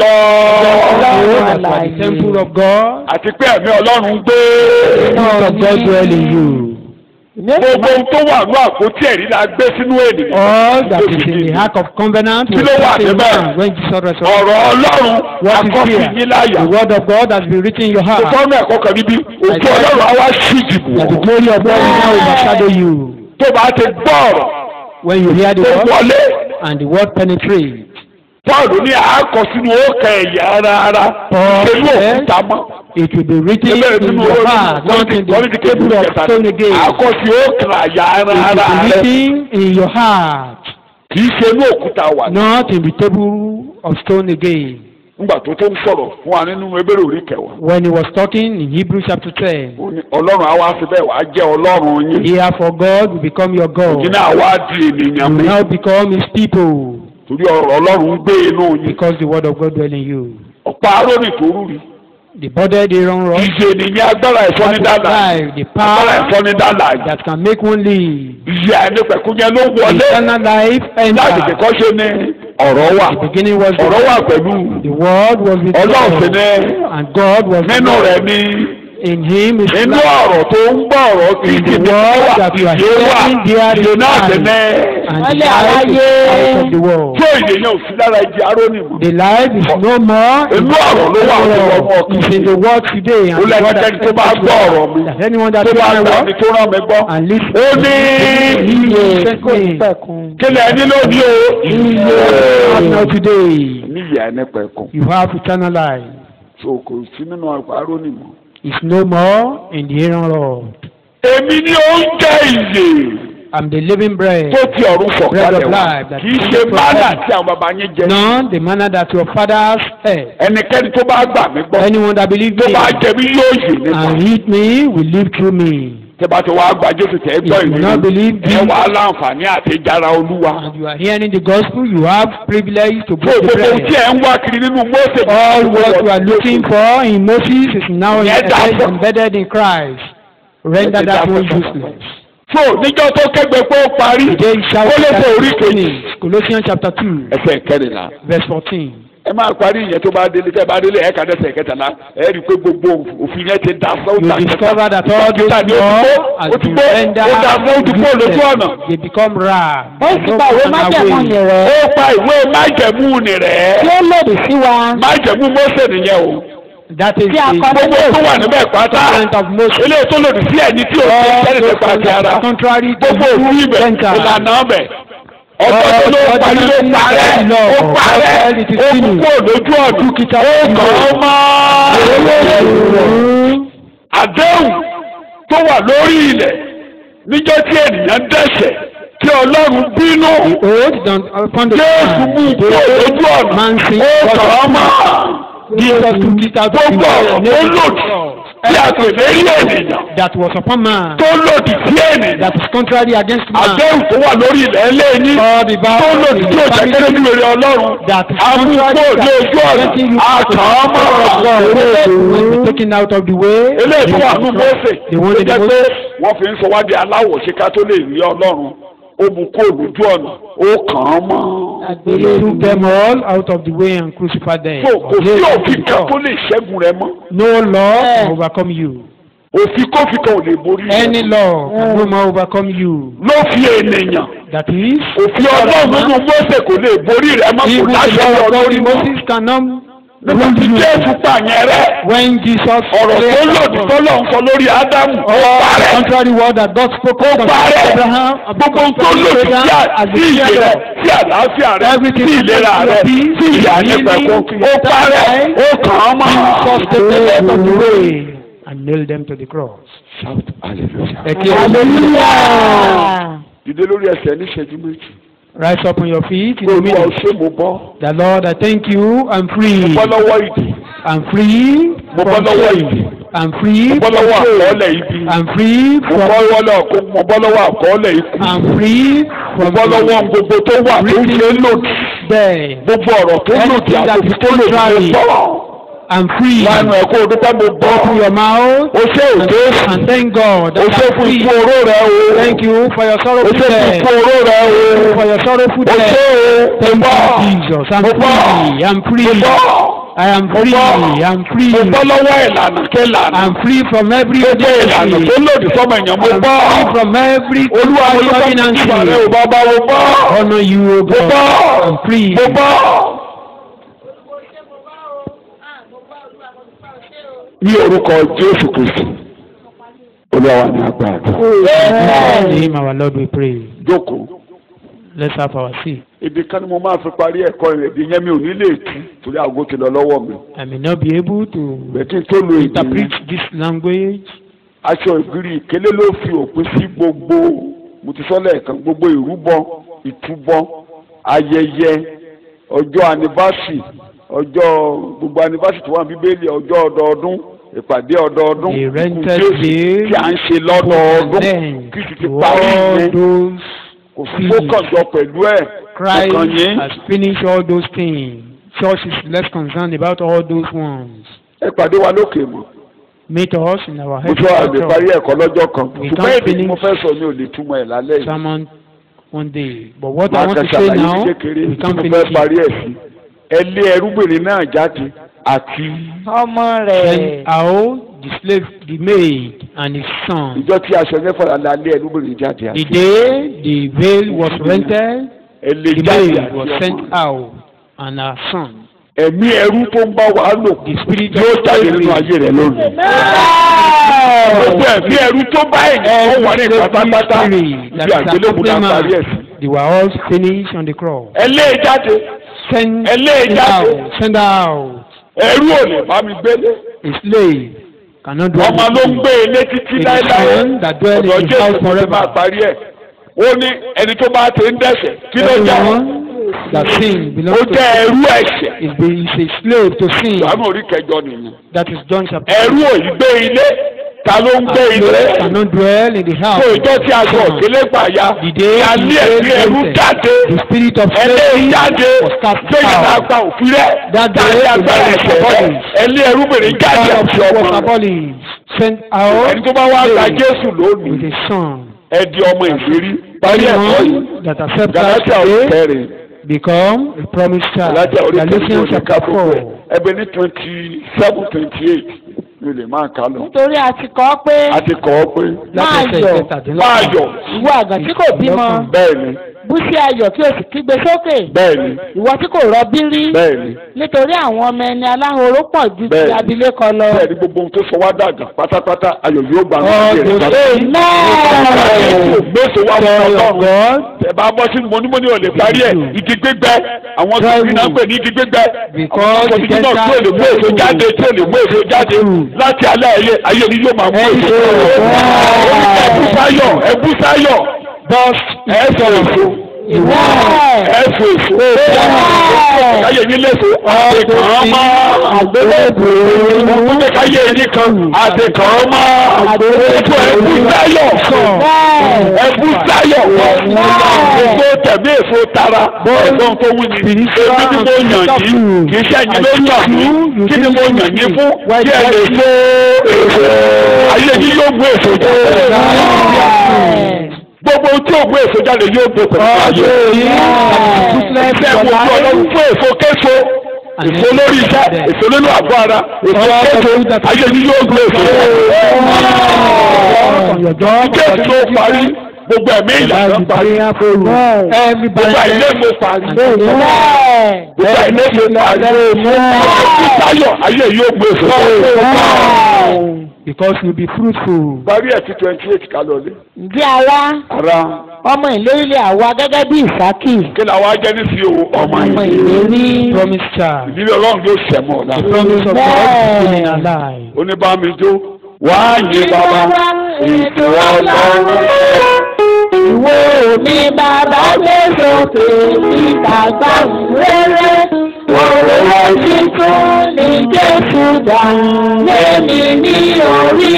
Ọlọ́run that are the temple of God, àti pé ẹ̀mí Ọlọ́run gbé the Spirit of God dwell in you. èmi ó sì gbogbo ohun tó wà ní àpótí ẹ̀rí la gbé sínú ènìyàn All that is in the ark of covenant Kí was ló wà put in níbẹ̀? man when Jesus resurrected. ọ̀rọ̀ Ọlọ́run What is akọ́fi here? yín láyà The word of God has been written in your kò heart. fọ́nù ẹ̀kọ́ kan níbí òkú Ọlọ́run á wá sí ìdìbò That the glory of God will now overshadow you. tó bá ti gbọ́ ọ̀rọ̀ When you hear the tó word wọlé and the word penetrates. Pọ́ọ̀lù ní àákọ sínú òkè ẹ̀yà ara ara Paul pẹ̀lú says, òkúta mọ́. It will be written Ẹgbẹ́ in nínú your orí heart, not in kọ́ni the ti kébù table of kẹta stone ni. again. Àákọ sí òkè àyà ara It ara will be rẹ̀ written in your heart, kì í ṣe inú òkúta wà ní. not in the table of stone again. Nígbà tó tó ń sọ̀rọ̀ fún wa nínú ebèrè orí kẹwàá. When he was talking in Hebrews chapter 10, Ó ní Ọlọ́run á wá sí bẹ́ẹ̀ wá jẹ́ Ọlọ́run yín. Therefore God will become your God. Òjì náà wá di ènìyàn You mi. will now become his people Torí ọ̀rọ̀ Ọlọ́run gbé inú yín. because the word of God dwell in you. Ọ̀pá arónì tó rú rí. The body they run run. Ìyè nìyẹn agbára ìfọ́nidàlà. life, the Agbára power ìfọ́nidàlà. that can make one live. Ìyè àìnípẹ̀kúnyẹ ló wọlé. Eternal life Láti enter. kẹ́kọ̀ọ́ ṣe ni ọ̀rọ̀ wà. The beginning was the ọ̀rọ̀ wà pẹ̀lú The word was with ọlọ́run sì God, ní and God was nínú with rẹ̀ God. ní In him is inú life, ọ̀rọ̀ tó ń gbọ́ ọ̀rọ̀ tí In kì the í word wà that you are ìyè wà hearing, there is ìyè náà sì life. ní and Wọ́n the lé life is aráyé. out of the world. tí òye yẹn ò sí lára igi arónì mọ́ The life is no more in inú ọ̀rọ̀ ló wà tó wọ́n mú ọkàn It's in the word today and ó the word lẹ́gbẹ̀ẹ́ tó bá that gbọ́ ọ̀rọ̀ mi that anyone that tó hears bá my gbọ́ word mi tó rán mi gbọ́ and listen ó ní Iye kò ní sẹ́kùn pẹ̀kun. kílẹ̀ ẹni lónìí o have now today níyà ẹni pẹ̀kun you have eternal life. so kò sí nínú arónì mọ́. It's no more in the Aaron Lord. èmi ni oúnjẹ ìyè I'm the living bread. tó ti ọ̀run Bread sọ̀kalẹ̀ of wá life that kì í comes ṣe from mánà heaven. tí àwọn baba yín jẹ None the manner that your fathers ate. ẹnikẹ́ni tó bá gbà mí gbọ́ Anyone that believes tó me bá jẹ mí yóò yè nípa and eat me will live through me. tẹ́ bá ti wá gba Jésù tẹ́ gbọ́ If you ìlú not believe ẹ me wà á láǹfààní àti jára olúwa. and you are hearing the gospel, you have privilege to fún break the gbogbo ohun tí bread. ẹ ń wá kiri nínú Mósè All what you are looking for in Moses is now Yeah, that's- embedded, embedded in Christ. Render Yeah, that that's- one useless. so níjọ́ tó kẹ́gbẹ́ pé ó parí Today you shall ó lè fọ orí kejì. finish. Colossians chapter 2, ẹsẹ̀ kẹrìnlá verse 14. ẹ máa parí ìyẹn tó bá délé tẹ́ bá délé ẹ̀ka dẹ́sẹ̀ kẹtàlá ẹ rí i pé gbogbo òfin yẹn ti da You sọ́ọ̀tà discover that all those laws has ó ti been gbó rendered ó da fún ó ti gbó lójú ọ̀nà. useless. They become rare. ó sì pa ìwé májẹ̀mú ni rẹ̀ ó pa ìwé májẹ̀mú ni tí rẹ̀ ó lòdì sí wa májẹ̀mú Mósè nìyẹn o That is Tí a the kọ gbogbo tó wà níbẹ̀ pátá covenant of Moses. eléyìí tó lòdì sí ẹni tí o ti All jẹ́rìí those nípa ti things ara are contrary to gbogbo òfin the ibẹ̀ Gentiles. ìlànà ọbẹ̀ ọjọ́ tó ló parí ló parẹ́ ó parẹ́ ó kú kúrò lójú ọ̀dún ó kàn án mọ́ àdéhùn tó wà lórí ilẹ̀ níjọ́ tí ènìyàn dẹ́ṣẹ̀ tí Ọlọ́run bínú Oath done upon the Jésù mú man. kúrò lójú ọ̀nà Man sin ó kàn án mọ́ Jesus took it out of gbogbo ọ̀rọ̀ tó lòdì tí a pè lérí ènìyàn that was upon man. tó lòdì sí ènìyàn That is contrary against man. àdéhùn tó wà lórí ilẹ̀ ẹlẹ́yìn All the tó vows lòdì tí òjá kéré ní rere Ọlọ́run that is amúkó contrary ní ojú ọ̀nà àkàn will be mọ́ taken out of the way. eléyìí tó wà nù Mósè The tó one in the jẹ́ pé Moses. wọ́n fi ń sọ wá di aláwọ̀ ṣe ká tó lè rí Ọlọ́run ó mú kó lójú ọ̀nà ó kàn án mọ́. He took them all out of the way and crucified them. so kò sí òfin kan tó lè ṣẹ́gun rẹ mọ́ No law can overcome you. òfin kófin kan ò lè borí rẹ. Any law can no more overcome you. ló fi ènìyàn That is, òfin ọlọ́run nínú Mósè kò lè borí rẹ mọ́ kò even the láṣẹ law of God ọlọ́run in mọ́. Moses cannot nígbà tí Jésù pààyàn rẹ when Jesus ọ̀rọ̀ tó lòdì tó lọ́n sọ lórí Ádámù ó the parẹ́ contrary word that God spoke ó concerning parẹ́ Abraham gbogbo ohun tó lòdì sí à- as sí the ìyè rẹ children sí àlàáfíà rẹ Everything sí ìlera to rẹ your peace, sí ìyà healing, nípẹ̀kún ó parẹ́ ó kàn án mọ́. Jesus took the death of the way and nailed them to the cross. Shout hallelujah. Ẹ kí hallelujah. dìde lórí ẹsẹ̀ ní ìṣẹ́jú méjì. Rise up on your feet in the olúwa ò minute. ṣe mo bọ́ The Lord, I thank you. I'm free. mo bọ́ lọ́wọ́ ìdè I'm free mo bọ́ from lọ́wọ́ shame. ìdè I'm mo free bọ́ from lọ́wọ́ shame. àkọọ́lẹ̀ ibi I'm free mo from bọ́ lọ́wọ́ mo bọ́ lọ́wọ́ àkọọ́lẹ̀ ikú I'm free mo from bọ́ lọ́wọ́ gbogbo tó wà tó ń ṣe lòdì there. gbogbo ọ̀rọ̀ tó lòdì Anything that àti is tó lòdì contrary. mo bọ́ I'm free. lánàá ẹ̀kọ́ òdúpẹ́ mo bọ́ Open your mouth o ṣe and, òjò and thank God o that ṣe I'm fún free. ikú oró rẹ o Thank you for your o sorrowful ṣe fún death. ikú oró rẹ o For your sorrowful o ṣe death. o Thank mo bọ́ you, Jesus. I'm mo bọ́ free. I'm mo free. bọ́ I am mo free. bọ́ I'm free. mo bọ́ lọ́wọ́ ìlànà kẹlànà I'm free from every gbogbo ìlànà tó ordinance. lòdì sọ́mọ èèyàn mo I'm bọ́ free from every olúwa mo ló bá ti ordinance. bá rẹ ò bá bá mo bọ́ Honor you, O mo God. bọ́ I'm free. mo bọ́. ní orúkọ jésù kristu olúwa wa ní agbára In the name of our Lord we pray. jókòó Let's have our seat. ibi kan ni mo máa fi parí ẹ̀kọ́ rẹ̀ èdè yẹn mi ò ní lè tú torí aago ti lọ lọ́wọ́ mi I may not be able to bẹ́ẹ̀ kí n tó lo èdè interpret yẹn this language. aṣọ ìgírí ìkélé ló fi òpin sí gbogbo mo ti sọ lẹ́ẹ̀kan gbogbo ìrúbọ ìtúbọ ayẹyẹ ọjọ́ anibásì ọjọ́ gbogbo anibásì tó wà ní bíbélì ọjọ́ ọdọọdún ìpàdé ọdọọdún The ikú rented Jésù day, tí à ń ṣe And lọ́dọọdún then kí sì ti to parí all yẹn those kò sí tó kàn jọ pẹ̀lú ẹ̀ Christ ọkàn yín has finished all those things. Church is less concerned about all those ones. ẹ pàdé wa lókè mọ́ Meet us in our mo tún àlè parí headquarters ẹ̀kọ́ lọ́jọ́ kan We ṣùgbọ́n can't èdè tí mo finish fẹ́ sọ mi ò lè túmọ̀ ẹ̀ lálẹ́ yìí sermon one day. But what I máa want kàn to say ṣàlàyé now, ní kékeré we tí can't mo finish fẹ́ parí it. ẹ̀ sí ẹ lé ẹrúgbìnrin náà jáde àti ọmọ Then rẹ̀ out the slave, the maid, and his son. ìjọ tí aṣọ yẹn fọlá la lé ẹrúgbìnrin jáde The àti day the veil was rented, ẹ lé the jáde maid àti was ọmọ sent out, and her son. ẹ̀mí ẹrú tó ń bá wa lò The spirit yóò of jáde nínú slavery. ayé rẹ lónìí. gbogbo ẹ̀mí ẹrú tó bá èyí ó wà ní pátápátá ibi àgbélébùú náà parí ẹ̀ sí. They were all finished on the cross. ẹ lé e jáde Send ẹ lé e it jáde out. Send out. ẹrú ò lè bá mi gbélé A slave cannot do ọmọ ló ń gbé ilé títí It is láéláé son that dwell ọ̀dọ̀ in his house jésù tó ti máa forever. parí ẹ̀ ó ní ẹni tó bá ti ń dẹ̀sẹ̀ kí ló jẹ́ Everyone that sin ó belongs to jẹ́ ẹrú ẹ̀ṣẹ̀ is, be, is a slave to sin. ìwádìí orí kẹjọ nìyẹn That is John chapter ẹrú ò yí gbé ilé ta ló ń gbé A ilé slave cannot dwell in the house. tó ìjọ tí a sọ òkèlè gbà ya The day ya he lé ẹ̀mí was ẹrú rented, jáde the spirit of ẹlẹ́ slavery jáde was cast gbẹ̀yìn náà out. gba òfin rẹ̀ That day jáde the agbára man ẹ̀ṣẹ̀ was rẹ̀ abolished. ẹlẹ́ ẹrúbìnrin jáde God of àti was ọmọ rẹ̀ abolished. Sent out ẹni tó bá wá gba slave Jésù with lónìí a son. ẹ di ọmọ ìlérí parí ẹ̀kọ́ yìí Anyone that accepts us Galatia orí today kẹrin become a promised child. Galatia orí kẹrin Galatians ní chapter kápẹ́kọ̀ four. ẹbẹ ní twenty seven twenty eight mi lè máa kà lọ nítorí a ti kọ́ pé a ti kọ́ ọ pé Láti Máa ẹsẹ̀ yọ̀. ìkẹtàdínlọ́gbọ̀n. máa yọ̀ ìwọ àgàn tí kò bímọ bẹ́ẹ̀ ni bú sí ayọ̀ kí o sì kígbe sókè bẹ́ẹ̀ ni ìwọ tí kò rọbí rí bẹ́ẹ̀ ni nítorí àwọn ọmọ ẹni aláhoró pọ̀ ju ti Bẹ́ẹ̀ni. abilékọ lọ. bẹ́ẹ̀ ni gbogbo ohun tó sọ wá dàgbà pátápátá ayọ̀ yóò gbà wọ́n All sí those ẹ̀ka. Amen. gbèsè wa fún Joy of ọlọ́run God ẹ bá bọ́ sí mọ́nímọ́ní ò lè parí ẹ̀ igi gbígbẹ́ àwọn tó Joy fi náà pè ní igi gbígbẹ́ Because àwọn tó fi náà tí ò lè mú èso jáde tí ò lè mú èso jáde láti alẹ́ ayé ayé ni yóò máa mú èso. ẹbú sáyọ̀ ẹbú sáyọ̀ ẹ sọ èso ẹ sọ èso káyé yín lẹ́sọ̀ àti kàn án mọ́ àgbélébùú káyé yín kan àti kàn án mọ́ ètò ẹbú sáyọ̀ ẹbú sáyọ̀ gbogbo tẹ̀mí èso tara ẹ̀gbọ́n tó wù ní èmi ni mo yàn yín kì í sẹ́yìn ló yàn mí kí ni mo yàn yín fún kí ẹ lè so èso ayé yín yóò gbé èso jáde gbogbo tí ò gbé èso jáde yóò gbé pẹ̀lú ayé ẹgbẹ́ gbogbo ọlọ́run fún èso késo èso lórí iṣẹ́ èso nínú àgọ́ ara èso kéèké ayé yìí yóò gbé èso. kéèké ló parí gbogbo ẹ̀mí ìyàtọ̀ parí gbogbo àìlè mo parí gbogbo àìlè mo parí táyọ̀ ayé yìí yóò gbé èso. because you be fruitful. parí ẹ̀ sí twenty eight kálọ̀lé. ǹjẹ́ ara ara ọmọ ìlérílẹ̀ àwa gẹ́gẹ́ bí ìsákì kí ni àwa jẹ́ ní sí o ọmọ ọmọ ìlú. ìlérí promise child. ìdílé ọlọ́run yóò sẹ̀mọ́ ọ̀la. the promise of God is still in our life. oníbàmíjó wàá yé bàbá ètò ọlọ́run. ìwé mi bàbá gbé sókè níta gbàgbére òwò títún ní jésù dá lémi ní orí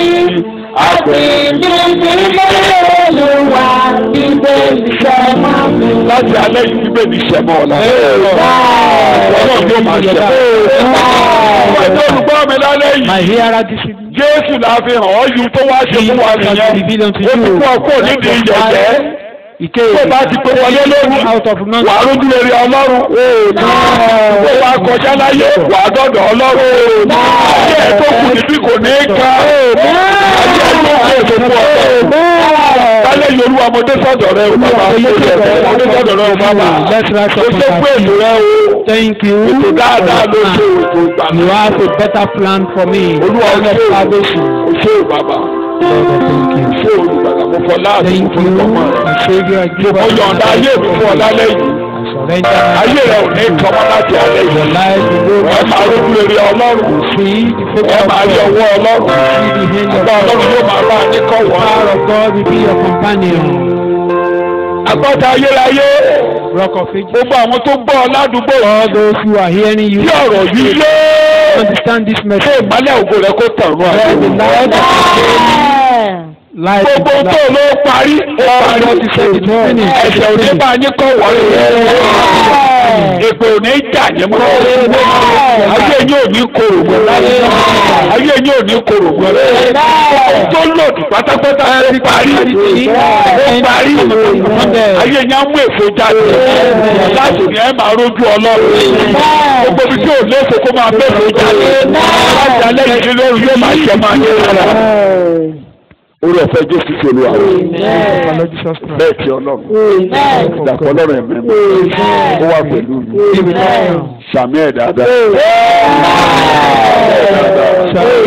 àpèlé nílé olúwa nígbè iṣẹ́ mọ́ mi. láti alẹ́ yìí bíbélì ní sẹ̀mọ́ ọ̀la. ọlọ́run yóò máa sẹ̀mọ́. ọmọ ìjọ olùgbọ́ mi lálẹ́ yìí. my hearer this evening. Jésù la fi hàn ọ́ yìí tó wá ṣe fún wa nìyẹn. Ó ti kú ọkọ nídìí ìyẹ̀jẹ̀. Ike Tó bá ti pé wọlé lónìí, out of wà none. á rójú rere Ọlọ́run. Tó bá kọjá láyé, wà á dọ̀dọ̀ Ọlọ́run. Ayé ẹ̀ tó kù níbí kò ní í ka. Ayé ẹ̀ tó kù èso fún ọ̀tọ̀. Lálẹ́ yìí olúwa mo dé sọ́dọ̀ rẹ o bàbá. Mo dé sọ́dọ̀ rẹ o bàbá. Let's rise Mo up ṣe and fún èlò rẹ o. Thank you. Ètò dáadáa ló ṣe ètò ìgbàlú. You have a better plan for me. Olúwa Plan of ṣe salvation. o ṣe o bàbá. Lord, I thank you. Ṣé olùgbàlà mo fọ láàbù Thank fún you, ọmọ rẹ? my Savior. I give Mo up yọ̀ǹda ayé mi fún ọ lálẹ́ yìí. I surrender my Ayé rẹ ò ní kọ́mọ́ láti alẹ́ your yìí. life to go Ẹ máa rójú rere Ọlọ́run. see the Ẹ favor of máa rí God. ọwọ́ Ọlọ́run. See the hand of Àgbà Ọlọ́run yóò God. máa bá a ní kọ́ wọ́n. Power of God will be your companion. Àgbàtà ayérayé. Rock of ages. Gbogbo àwọn tó gbọ́ ọ ládùúgbò All those who are hearing you tí ọ̀rọ̀ yìí yé. understand this Ṣé message. ìmọ́lẹ̀ ògo rẹ kó tàn rún Let the àgbò? light light is Gbogbo tó light. ló parí. Ó parí. God is said it is finished. Ẹ̀sẹ̀ ò ní bá a ní kọ́ wọ́n. Èpè ò ní jà ní mọ́. Ayé yín ò ní korò mọ́ láyé. Ayé yín ò ní korò mọ́ láyé. Tó lòdì pátápátá ó parí. Ó parí. Ayé yín á mú èso jáde. Láti ní ẹ máa rójú Ọlọ́run. Gbogbo ibi tí ò léso kó máa mẹ́fò jáde. Láti alẹ́ yìí lóru yóò máa ṣe máa yé rárá. Orí ọ̀fẹ́ Jésù ti olúwa rẹ̀. Our Lord Jesus Christ. Bẹ́ẹ̀ ti Ọlọ́run. Ìdàpọ̀ Ọlọ́run ẹ̀mẹ́ mi. Ó wà pẹ̀lú mi. Sàmì ẹ̀ dáadáa. Shout